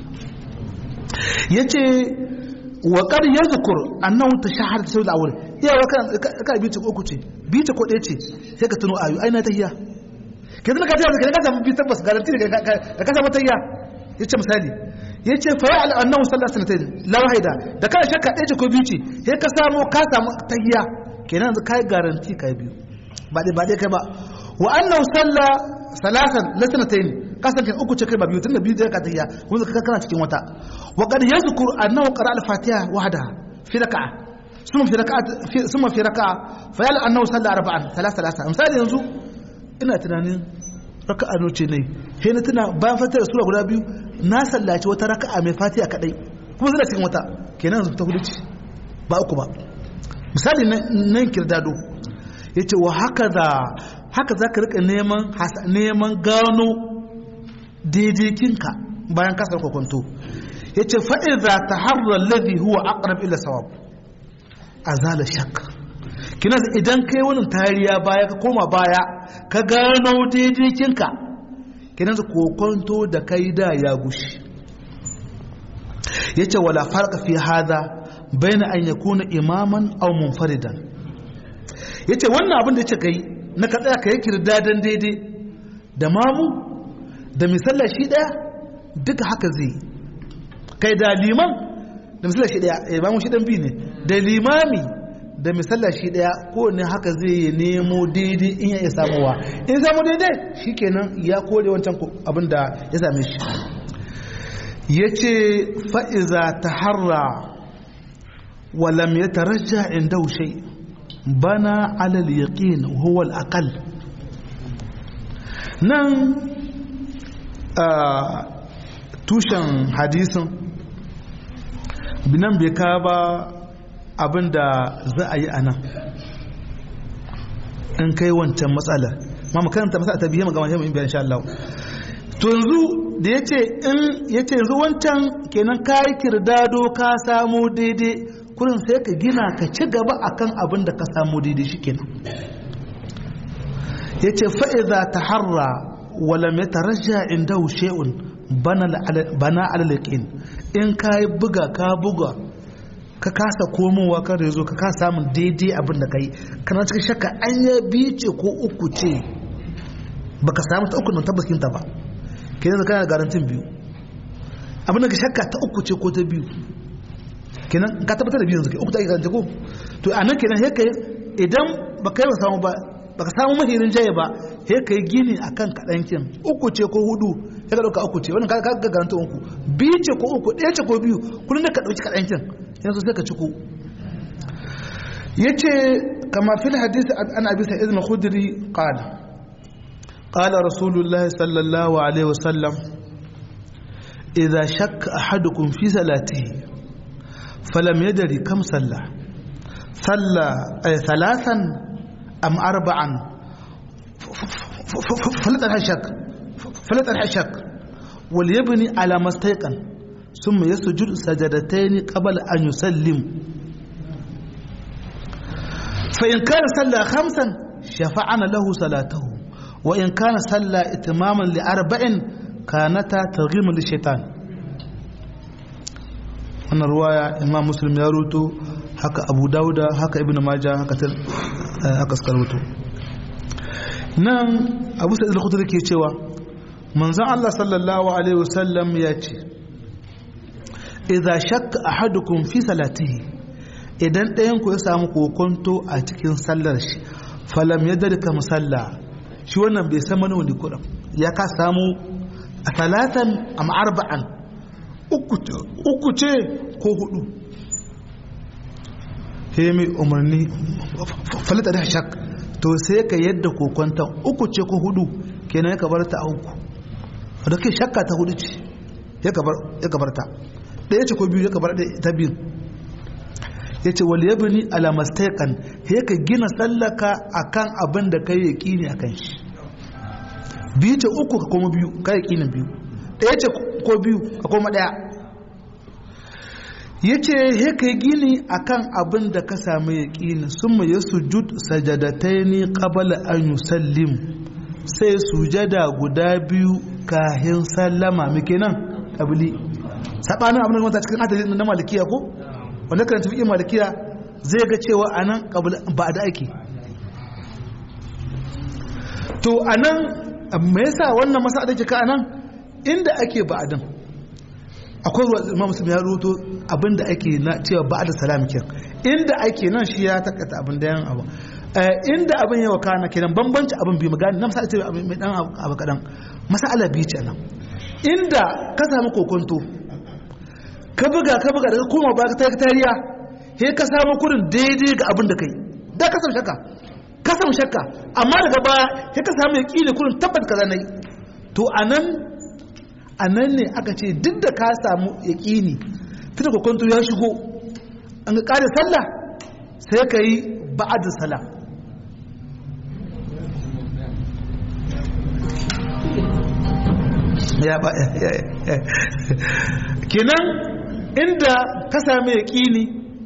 yace wa qad yadhkur annahu tashahhad sawil awwal ya wa kan ka bi ta uku ce bi ta ko ɗaya ce sai ka tuno ayu ai na tahiyya ke zama ka ta ka samu bi tabbas garanti da ka samu tahiyya yace misali ya ce fara al'annan sallar sanatai la wahida da kana shakka ɗaya ce ko biyu ce sai ka samu ka samu tahiya kenan yanzu kai garanti kai biyu ba dai ba dai kai ba wa annahu salla salasan la sanatayn ka san uku ce kai ba biyu tunda biyu da ka tahiya kuma ka kana cikin wata wa qad yazkur annahu qara al-fatiha wahda fi raka'a summa fi raka'a summa fi raka'a fa yal annahu salla arba'an salasa salasa misali yanzu ina tunanin raka'a noce ne sai na tuna bayan fatar sura guda biyu na sallaci wata raka'a mai fatiha kadai kuma zai cikin wata kenan yanzu ta hudu ce ba uku ba misali nan kirdado yace wa haka za haka za ka rika neman neman gano daidaikinka bayan kasar kwakwanto yace fa idza taharra alladhi huwa aqrab ila sawab azala shakka kina idan kai wani tariya baya ka koma baya ka gano daidaikinka kinan kokonto da kai da ya gushi yace wala farqa fi hada baina an yakuna imaman aw munfaridan yace wannan abin da yace kai na ka tsaya kai kirdadan daidai da mamu da misalla shi daya duka haka zai kai da liman da misalla shi daya imamu shi dan bi ne da limami da misalla shi daya kowane haka zai yi nemo daidai in ya samuwa in samu daidai shi kenan ya kore wancan abin da ya same shi ya ce fa'iza ta harra walam ya tarajja inda wushai bana alal yaƙin huwal akal nan tushen hadisin binan bai ka ba abin da za a yi a nan in kai wancan matsalar ma makaranta matsala ta biye magama shi bayan sha Allah to yanzu da ya ce in ya ce yanzu wancan kenan ka yi kirdado ka samu daidai kurin sai ka gina ka ci gaba akan abin da ka samu daidai shi kenan ya ce fa'iza ta harra wala mai tarajja inda she'un bana alalakin in ka yi buga ka buga ka kasa komowa kan rezo ka kasa samun daidai abin da ka yi kana cikin shakka an yi biyu ce ko uku ce ba ka samu ta uku nan tabbaskin ta ba ke yanzu kana da garantin biyu abin da ka shakka ta uku ce ko ta biyu kenan ka tabbatar da biyu yanzu uku ta yi garanti ko to a nan kenan haka idan ba ka yi ba samu ba ba ka samu mahirin jaye ba he ka yi gini a kan kaɗankin uku ce ko hudu ya ka ɗauka uku ce wannan ka ga garantin uku biyu ce ko uku ɗaya ce ko biyu kullum da ka ɗauki kaɗankin yanzu sai ka ciko yace kama fil hadisi an abi sa'id al-khudri qala qala rasulullah sallallahu alaihi wasallam idha shakka ahadukum fi salatihi falam yadri kam salla salla ay thalathan am arba'an falatan hashak falatan hashak wal yabni ala mastayqan ثم يسجد سجدتين قبل أن يسلم فإن كان صلى خمسا شفعنا له صلاته وإن كان صلى إتماما لأربع كانتا ترغيما للشيطان أن رواية إمام مسلم يروتو هكا أبو داود هكا ابن ماجه هكا تل هكا سكروتو نعم أبو سعيد الخدري كي cewa manzon Allah sallallahu alaihi wasallam ya ce idza shakka ahadukum fi salatihi idan ɗayan ku ya samu kokonto a cikin sallar shi falam yadrika musalla shi wannan bai san wani kuɗin ya ka samu a talatan am arba'an uku ce ko hudu he mai umarni falata da shak to sai ka yadda kokonton uku ce ko hudu kenan ya kabar ta a uku da ke shakka ta hudu ce ya kabar ta ɗaya ce ko biyu ya kabar ta biyu ya ce wal yabni ala mastaqan he ka gina sallaka akan abin da kai yaqini akan shi biyu ce uku ka koma biyu kai yaqinin biyu ɗaya ce ko biyu ka koma ɗaya yace he ka gini akan abin da ka samu yaqini summa yasjud sajadataini qabla an yusallim sai sujada guda biyu kahin sallama muke nan kabili sabanin abin da wata cikin adadi na malikiya ko wanda kan tafi malikiya zai ga cewa anan ba da ake to anan me yasa wannan masala da ka anan inda ake ba'adin akwai ruwa imam muslim ya ruto abinda ake na cewa ba'da salam kin inda ake nan shi ya takata abin da yan abu inda abin yawa kana kenan bambanci abin bi magana na masala ce mai dan abu kadan masala bi ce nan inda ka samu kokonto ka buga ka buga daga koma ba ka tariya he ka samu kurin daidai ga abin da kai da ka samu shakka ka samu shakka amma daga baya he ka samu yaqini kurin tabbat kaza nayi to anan anan ne aka ce duk da ka samu yaqini fita kokonto ya shigo an ga kare sallah sai ka yi ba'ad salam ya ba kenan inda ka sami yaƙini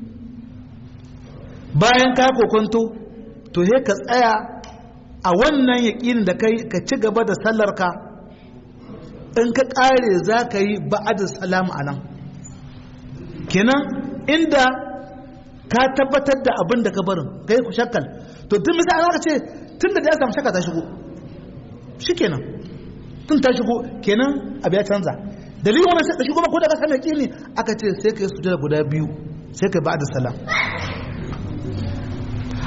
bayan ka kokonto to he ka tsaya a wannan yaƙinin da kai ka ci gaba da sallarka in ka ƙare za ka yi ba'ad salam a nan kenan inda ka tabbatar da abin da ka barin ka yi ku shakkal to tun misali aka ce tun da ya samu shakka ta shigo shi kenan tun ta shigo kenan abu ya canza dalilin wannan sai da shigo ko da ka sami kini aka ce sai ka yi sujada guda biyu sai ka ba da salam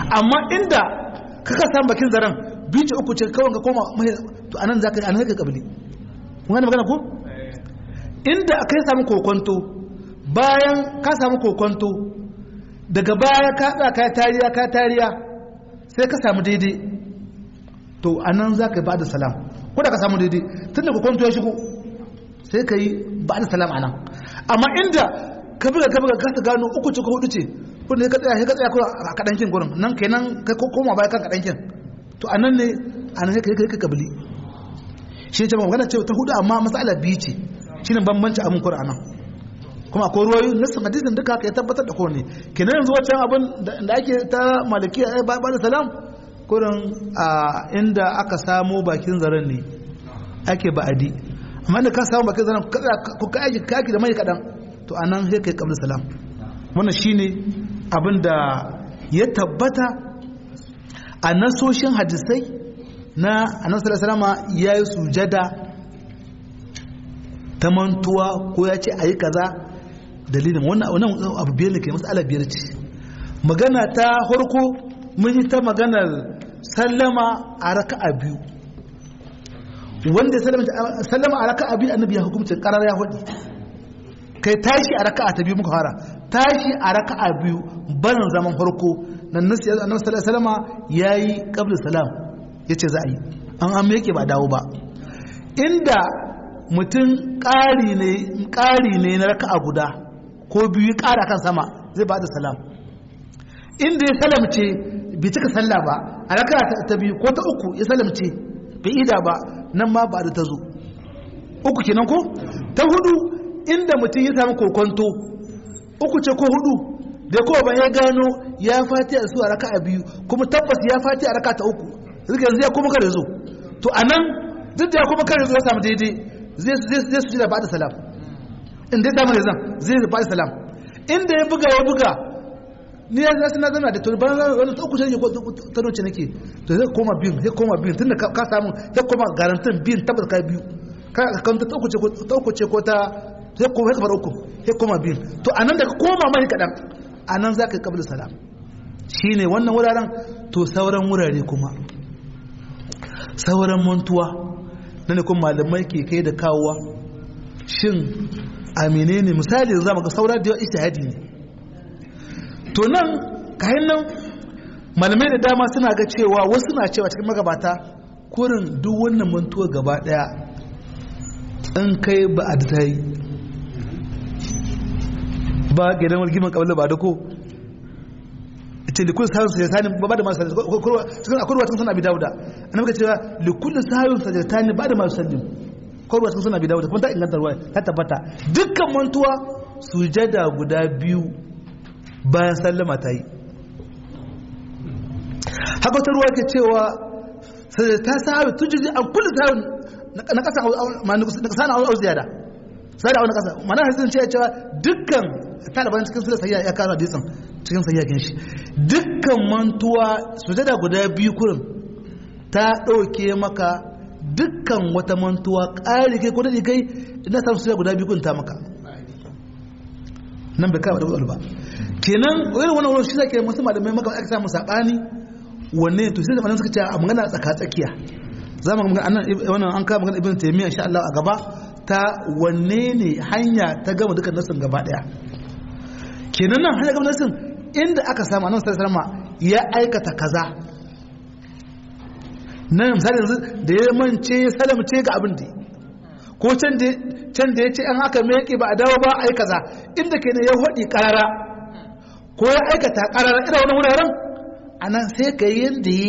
amma inda kaka samu bakin zaren bici uku ce kawai ka koma mai to anan za ka yi anan ka kabili kun gane magana ko inda aka yi samu kokonto bayan ka samu kokonto daga baya ka tsaya ka tariya ka tariya sai ka samu daidai to anan za ka yi ba da salam ko da ka samu daidai tun da kokonto ya shigo sai ka yi ba da salam anan amma inda ka buga ka buga ka gano uku ce ko hudu ce kun ne ka tsaya ka tsaya ko a kadankin gurin nan kenan kai ko koma baya kan kadankin to anan ne anan kai kai kabili shi ce magana ce ta hudu amma mas'ala biyu ce shine bambanci abin Qur'anin kuma akwai ruwayoyi nassin hadisin duka ka tabbatar da kowane kenan yanzu wancan abin da ake ta malikiya ai ba da salam kurin a inda aka samo bakin zaren ne ake ba'adi amma da ka samu bakin zaren ko ka aiki kaki da mai kadan to anan sai kai kabla salam wannan shine abin da ya tabbata a nasoshin hadisai na annabi sallallahu alaihi ya yi sujada ta mantuwa ko ya ce ayi kaza dalilin wannan wannan abu biyar ne ke masala biyar ce magana ta farko mun yi ta maganar sallama a raka'a biyu wanda sallama a raka'a biyu annabi ya hukumcin karar ya hudu kai tashi a raka'a ta biyu muka fara tashi a raka'a biyu barin zaman farko nan nasi annabi sallallahu alaihi wasallam yayi qabla salam yace za a yi an an yake ba dawo ba inda mutum ƙari ne ƙari ne na raka'a guda ko biyu ƙara kan sama zai ba da salam inda ya salamce bai cika sallah ba a raka'a ta biyu ko ta uku ya salamce bai ida ba nan ma ba da ta zo uku kenan ko ta hudu inda mutum ya samu kokonto uku ce ko hudu da kowa ban ya gano ya fati a su a raka a biyu kuma tabbas ya fati a raka ta uku zuka yanzu ya kuma kare zo to a nan duk da ya kuma kare zo ya samu daidai zai su da ba da salam inda ya samu da zan zai ba da salam inda ya buga ya buga ni ya zasu na zana da to ban wani ta uku ce ko ta noce nake to zai koma biyun zai koma biyun tunda ka samu zai koma garantin biyun tabbas ka biyu ka kan ta uku ce ko ta uku ce ko ta sai kuma ya kamar uku sai koma biyun to a nan da ka koma mai kaɗan a nan za ka yi ƙabil salam shi ne wannan wuraren to sauran wurare kuma sauran mantuwa na ne kuma malamai ke kai da kawowa shin amine ne misali za mu ga sauran da yawa ijtihadi ne to nan kayan nan malamai da dama suna ga cewa wasu na cewa cikin magabata kurin duk wannan mantuwa gaba daya in kai ba a ta yi ba gidan walgiman kabila ba da ko ce likul sahun sajatani ba da masu cikin akwai ruwa cikin suna bi dauda an muka cewa likul sahun sajatani ba da masu sallim akwai ruwa cikin suna bi dauda kuma ta inganta ruwa ta tabbata dukkan mantuwa sujada guda biyu bayan sallama ta yi haka wata ruwa ke cewa sajata sahun tun jirgin an kulle sahun na kasa na au ziyada sai da wani kasa mana hadisin ce cewa dukkan taliban cikin sura sayya ya kara hadisin cikin sayya kin shi dukkan mantuwa sujada guda biyu kurin ta dauke maka dukkan wata mantuwa ƙari kai ko da kai ina samu sujada guda biyu kun ta maka nan bai kawo da ba kenan wani wannan wurin shi zake musu malamai maka aka samu sabani wanne to sai da malamai suka ce a magana tsaka tsakiya za mu ga annan wannan an kawo magana ibn taymiya insha Allah a gaba ta wanne ne hanya ta gama dukkan nasin gaba daya kenan nan hanya gama nasin inda aka samu annabi sallallahu alaihi ya aikata kaza nan misali yanzu da ya mance salamce ga abin da ko can da can da yace an aka meke ba a dawo ba ai kaza inda kenan ya hodi karara ko ya aikata karara ina wani wuraren anan sai ka yi yanda yi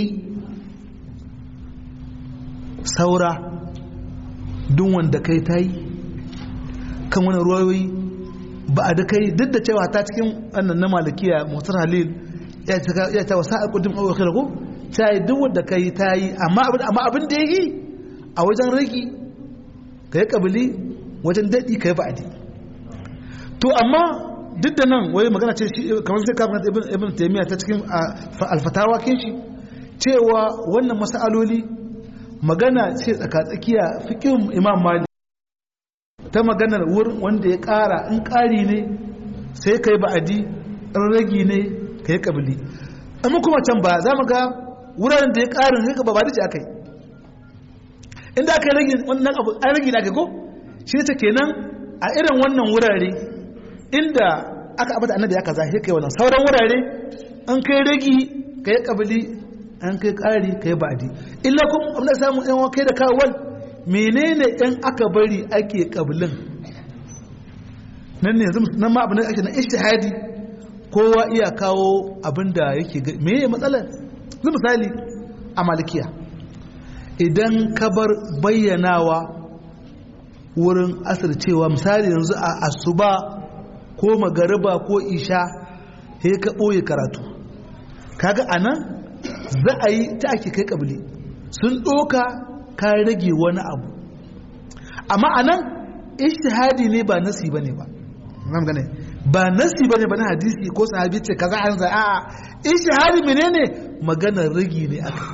saura duk wanda kai ta yi kan wani ruwayoyi ba a da kai duk da cewa ta cikin wannan na malikiya motar halil ya ta wasa a kudin ɓawar kira ko ta yi duk wanda kai ta yi amma abin da ya yi a wajen ragi ka yi ƙabili wajen daɗi ka yi ba'adi to amma duk da nan wai magana ce kamar sai kafin ibn taimiyya ta cikin alfatawa kin shi cewa wannan masaloli magana ce tsakatsakiya fikin imam mali ta maganar wurin wanda ya ƙara in ƙari ne sai ka yi ba'adi in ragi ne ka yi ƙabili amma kuma can ba za mu ga wuraren da ya ƙarin sai ba ba da aka yi inda aka yi rage wannan abu an rage da aka ko shi ne kenan a irin wannan wurare inda aka abata annabi aka zahi kai wannan sauran wurare an kai ragi kai kabili an kai ƙari kai ba'di illa kuma abin da samu yan kai da kawal menene in aka bari ake kabilin nan ne yanzu nan ma abin da ake na ishtihadi kowa iya kawo abin da yake me ya matsalar zai misali a malikiya idan ka bar bayyanawa wurin asircewa misali yanzu a asuba ko magariba ko isha he ka ɓoye karatu kaga a nan za a yi ta ake kai ƙabili sun ɗoka ka rage wani abu amma a nan ishtihadi ne ba nasi ba ne ba ba nasi ba ne ba na hadisi ko sahabi ce kaza an za a ishtihadi menene maganar ragi ne aka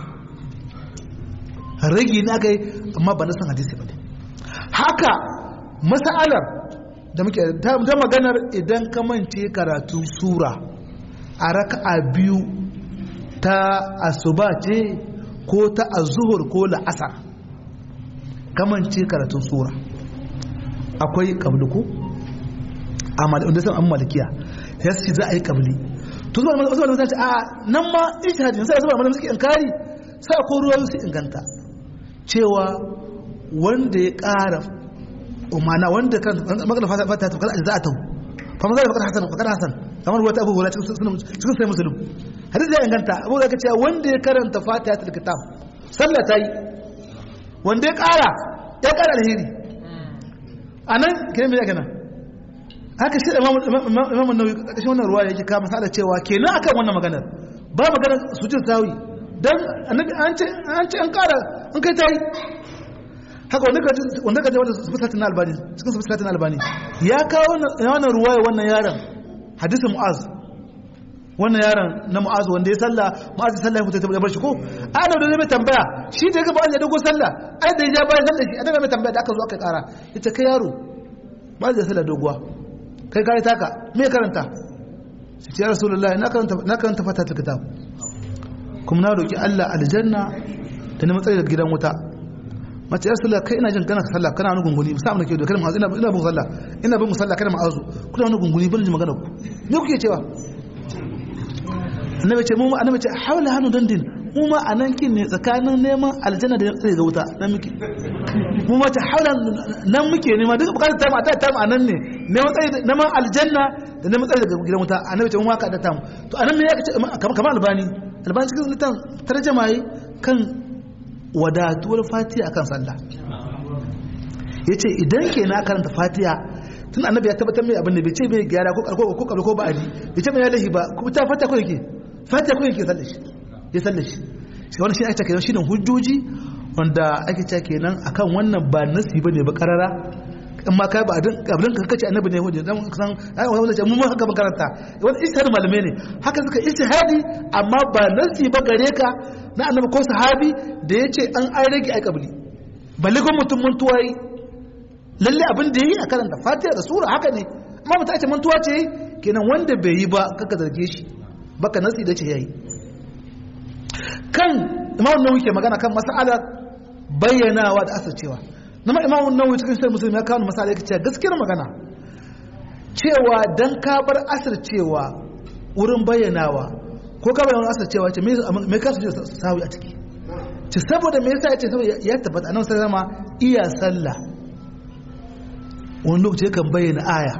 ragi ne aka yi amma ba nasan hadisi ba ne haka mas'alar da muke ta maganar idan ka mance karatu sura a raka'a biyu ta asuba ce ko ta azuhur ko la'asar kamance karatun sura akwai kabluku wanda sun an malikiya ya ce za a yi kabli to zuwa wasu malamai ce a nan ma ijtihadin sai zuwa malamai suke inkari sai ko ruwa su inganta cewa wanda ya ƙara umana wanda kan magana fata fata ta kada za a tawo fa maza da hasan fakar hasan kamar wata abu wala cikin cikin sai musulun hadisi ya inganta abu da kace wanda ya karanta fatiha ta kitab sallah tayi wanda ya ƙara ya ƙara alheri anan kin me yake nan haka shi imam imam an-nawawi kashin wannan ruwa yake kama sada cewa kenan akan wannan maganar ba maganar sujud sawi dan annabi an ce an ce an ƙara an kai tayi haka wanda ka wanda ka wanda sifatin albani cikin sifatin albani ya kawo wannan ruwaya wannan yaron hadisi mu'az wannan yaron na mu'az wanda ya salla mu'az ya salla ya fita ya bar shi ko ana da mai tambaya shi da ga ba ya dogo salla ai da ya bayan salla shi ana mai tambaya da aka zo aka kara ita kai yaro ba zai salla doguwa kai kai taka me karanta sai ya rasulullahi na karanta na karanta fatatul kitab kuma na roki Allah aljanna da na matsayi daga gidan wuta mace ya sallah kai ina jin kana sallah kana wani gunguni musa amna ke da kalmar ina ina bin sallah ina bin musalla kana ma'azu kuna wani gunguni ban ji magana ku me kuke cewa annabi ce mu annabi ce haula hanu dandin mu ma anan kin ne tsakanin neman aljanna da tsaye ga wuta nan muke mu ma ta haula nan muke nema duk bukatar ta ma ta ta ma nan ne neman tsaye neman aljanna da neman tsaye daga gidan wuta annabi ce mu ma ka da ta mu to anan me ya ce kamar albani albani cikin litan tarjama yi kan wadatuwar fatiha akan sallah ya ce idan ke na karanta fatiha tun annabi ya tabbatar mai abin da bai ce bai gyara ko karko ko karko ba adi bai ce mai yalahi ba ko ta fatiha ko yake fatiha ko yake sallah shi ya sallah shi shi wannan shi ake kenan shine hujjoji wanda ake cewa kenan akan wannan ba nasi bane ba karara in ma kai ba abin abin ka kace annabi ne hujja dan san ai wannan ce mun ma haka makaranta wannan istihad malume ne haka suka istihadi amma ba nasi ba gare ka na annabi ko sahabi da ya ce an an rage ai kabli balle ko mutum mantuwa yi lalle abin da yi a karanta fatiha da sura haka ne amma mutum ce mantuwa ce kenan wanda bai yi ba kaka zarge shi baka nasi da ce yayi kan imam nawawi ke magana kan mas'ala bayyanawa da asircewa na ma imam nawawi cikin sai musulmi ya kawo masala yake cewa gaskiyar magana cewa dan ka bar asircewa wurin bayyanawa ko ka bayyana asircewa ce me ka su sawi a ciki ce saboda me yasa ya ce saboda ya tabbata annabi sallallahu alaihi iya sallah wani lokaci yakan bayyana aya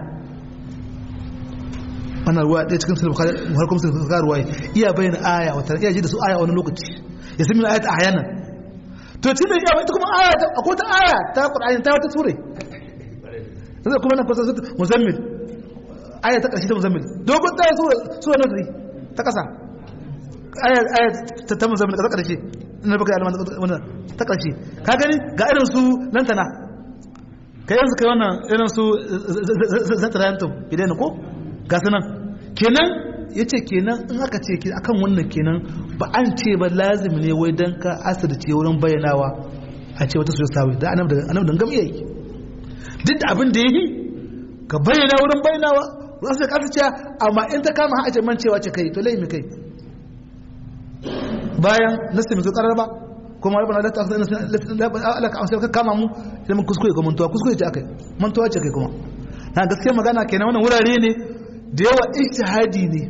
wannan ruwa ɗaya cikin sulhu har kuma sulhu ka ruwa iya bayyana aya wata iya ji da su aya wani lokaci ya sami ayat a hayanan to tunda iya ita kuma aya akwai ta aya ta qur'ani ta wata sure sai kuma nan kusa muzammil aya ta ƙarshe ta muzammil dogon ta sura sura nasri ta ƙasa aya aya ta ta muzammil ta ƙarshe ina baka alama wannan ta ƙarshe ka gani ga irin su lantana kai yanzu kai wannan irin su zatarayantum idan ko ga su nan kenan ya ce kenan in aka ce akan wannan kenan ba an ce ba lazim ne wai don ka asirce wurin bayyanawa a ce wata sojata sawi da anab da gam iya yi duk da abin da ya yi ka bayyana wurin bayyanawa wasu da kasa ce amma in ta kama hajjar mancewa ce kai to laimi kai bayan nasi mai karar ba kuma rabbana la ta'khudhna alaka an sai ka kama mu idan mun kuskure ko mantuwa kuskure ce akai mantuwa ce kai kuma na gaskiya magana kenan wannan wurare ne da yawa ijtihadi ne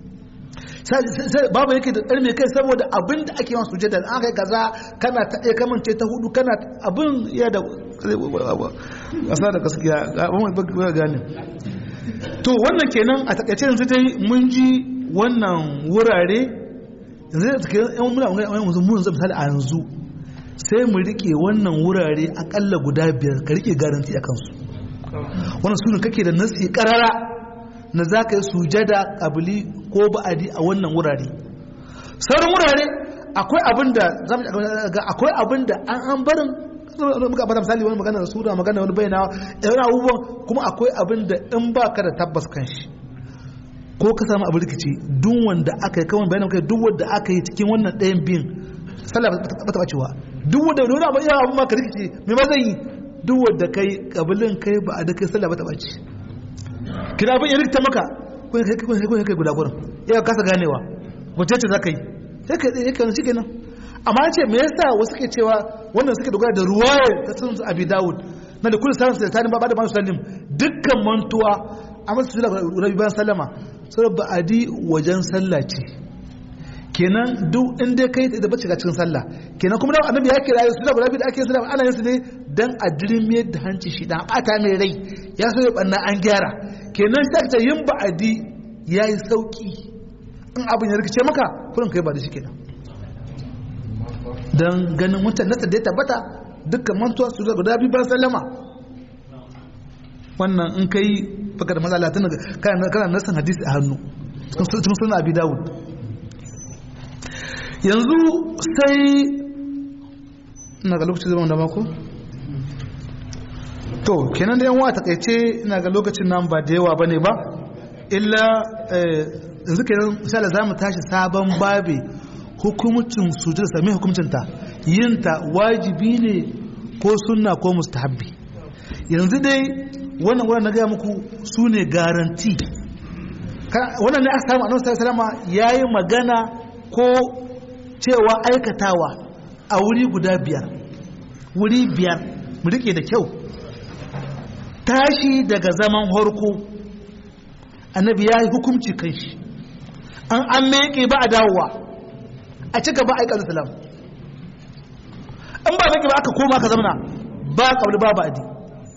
babu yake da ɗarme kai saboda abin da ake yawan sujada an kai kaza kana ta ɗaya kamance ta hudu kana abin ya da ƙasa da gaskiya ba gane to wannan kenan a takaice yanzu dai mun ji wannan wurare yanzu da take yan muna wani yanzu mun zama misali a yanzu sai mu rike wannan wurare akalla guda biyar ka rike garanti a kansu wannan sunan kake da nasi karara na za ka yi sujada ƙabili ko ba'adi a wannan wurare sauran wurare akwai abin da akwai abin da an an barin muka bada misali wani magana da sura magana wani bayyana yana abubuwan kuma akwai abin da in ba ka da tabbas kan shi ko ka samu abin rikici duk wanda aka yi kawai bayanan kai duk wanda aka yi cikin wannan ɗayan biyun sallah ba ta bacewa duk wanda wani abu ya abu ma ka rikici me ma zan yi duk wanda kai kabilin kai ba a da kai sallah ba ta bace kina abin ya rikta maka kun kai kun kai guda gurin ya kasa ganewa wace ce zaka yi sai ka yi kan shi kenan amma ce me yasa wasu ke cewa wannan suke dogara da ruwayar ta sun abi dawud na da kullu sanin sai tani ba da man sallim dukkan mantuwa a masu sujada rabi bayan sallama sai ba'adi wajen sallah ce kenan duk in dai kai da bace ga cikin sallah kenan kuma da annabi ya kira su da guda da ake sallah ana yin su ne dan a dirmiyar da hanci shi dan bata mai rai ya so ya banna an gyara kenan sai ta yin ba'adi yayi sauki in abin ya rikice maka kurin kai ba da shi kenan dan ganin mutan nasa da ya tabbata dukkan mantuwa su da guda biyu ban sallama wannan in kai baka da matsala tun kana kana nasan hadisi a hannu cikin sunan abi dawud yanzu sai ina ga lokacin zama da mako to kenan da yanwa ta kaice ina ga lokacin nan ba da yawa bane ba illa yanzu kenan misali za mu tashi sabon babe hukumcin sujud sami hukumcinta yinta wajibi ne ko sunna ko mustahabbi yanzu dai wannan wannan na gaya muku su ne garanti wannan ne aka samu annabi sallallahu alaihi yayi magana ko cewa aikatawa a wuri guda biyar wuri biyar mu rike da kyau tashi daga zaman harko annabi ya yi hukumci kan shi an an meke ba a dawowa a ci gaba aikata salam an ba meke ba aka koma ka zamana ba kabli ba ba adi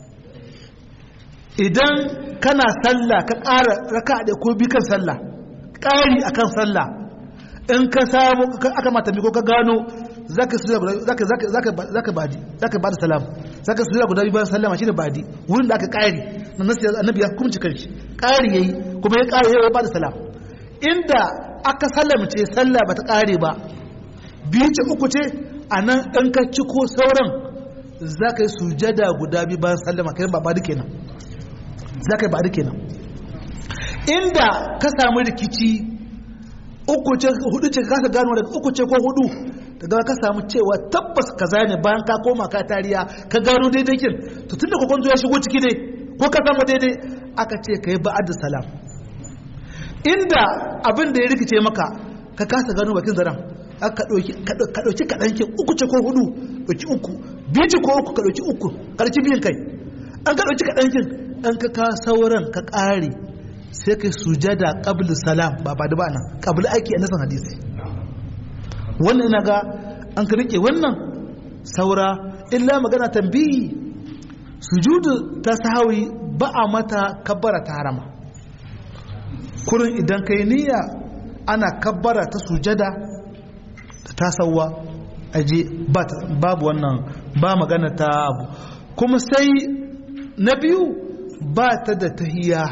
idan kana sallah ka ƙara raka da ko bi kan sallah ƙari akan sallah in ka samu aka mata ko ka gano zaka su zaka zaka zaka zaka badi zaka bada salam zaka su guda bayan sallama shine badi wurin da aka ƙari na nasu annabi ya hukunci kanshi ƙari yayi kuma ya ƙari yayi bada salam inda aka sallamce sallah bata ƙare ba biyu ce uku ce anan in ka ci ko sauran zaka yi sujada guda biyu bayan sallama kai ba badi kenan zaka yi badi kenan inda ka samu rikici uku ce hudu ce kasa gano daga uku ce ko hudu daga ka samu cewa tabbas kaza ne bayan ka koma ka tariya ka gano daidai kin to tunda ko kwanto ya shigo ciki ne ko ka samu daidai aka ce kai ba'ad salam inda abin da ya rikice maka ka kasa gano bakin zaran ka dauki ka dauki kadan kin uku ce ko hudu dauki uku biyu ce ko uku ka dauki uku karki biyin kai an ka dauki kadan kin an ka ka sauran ka kare sai kai sujada qabl salam ba ba da ba nan qabl ake a nasan hadisi wannan ina ga an ka rike wannan saura illa magana tambihi sujudu ta sahawi ba a mata kabbara ta harama kurin idan kai niyya ana kabbara ta sujada ta tasawa aje babu wannan ba magana ta abu kuma sai na biyu ba ta da tahiyya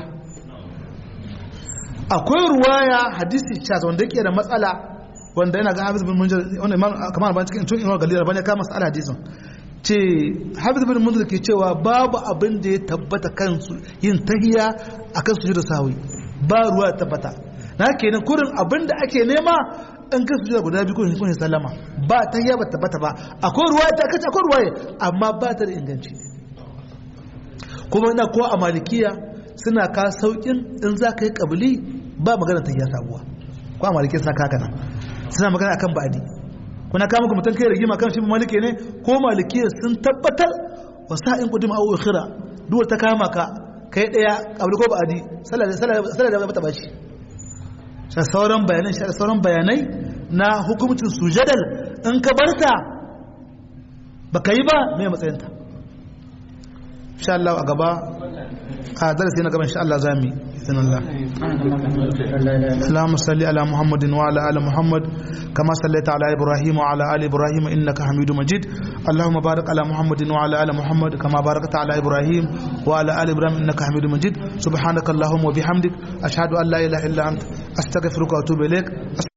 akwai ruwaya hadisi chaz wanda yake da matsala wanda yana ga hafiz bin munzir wanda imam kamar ban cikin tun imam galila bane ka matsala hadisin ce hafiz bin munzir ke cewa babu abin da ya tabbata kansu yin tahiya akan sujudu sawi ba ruwa ya tabbata na kenan kurin abin da ake nema in ka sujuda guda biyu kun kun sallama ba tahiya ba tabbata ba akwai ruwaya ta kace akwai ruwaya amma ba ta da inganci kuma ina ko a malikiya suna ka saukin in za ka yi kabili ba magana ta sabuwa ko a malike suna kaka nan suna magana akan ba'adi kuna kama ku mutum kai rigima kan shi maliki ne ko maliki sun tabbatar wa sa'in qudima aw ukhira duwar ta kama ka kai daya kabli ko ba'adi sallah sallah da bata bashi sai sauran bayanai sai sauran bayanai na hukumcin sujadal in ka barta baka yi ba me matsayinta insha Allah a gaba a darasi na gaba insha Allah zamu yi إذن الله اللهم صل على محمد وعلى آل محمد كما صليت على إبراهيم وعلى آل إبراهيم إنك حميد مجيد اللهم بارك على محمد وعلى آل محمد كما باركت على إبراهيم وعلى آل إبراهيم إنك حميد مجيد سبحانك اللهم وبحمدك أشهد أن لا إله إلا أنت أستغفرك وأتوب إليك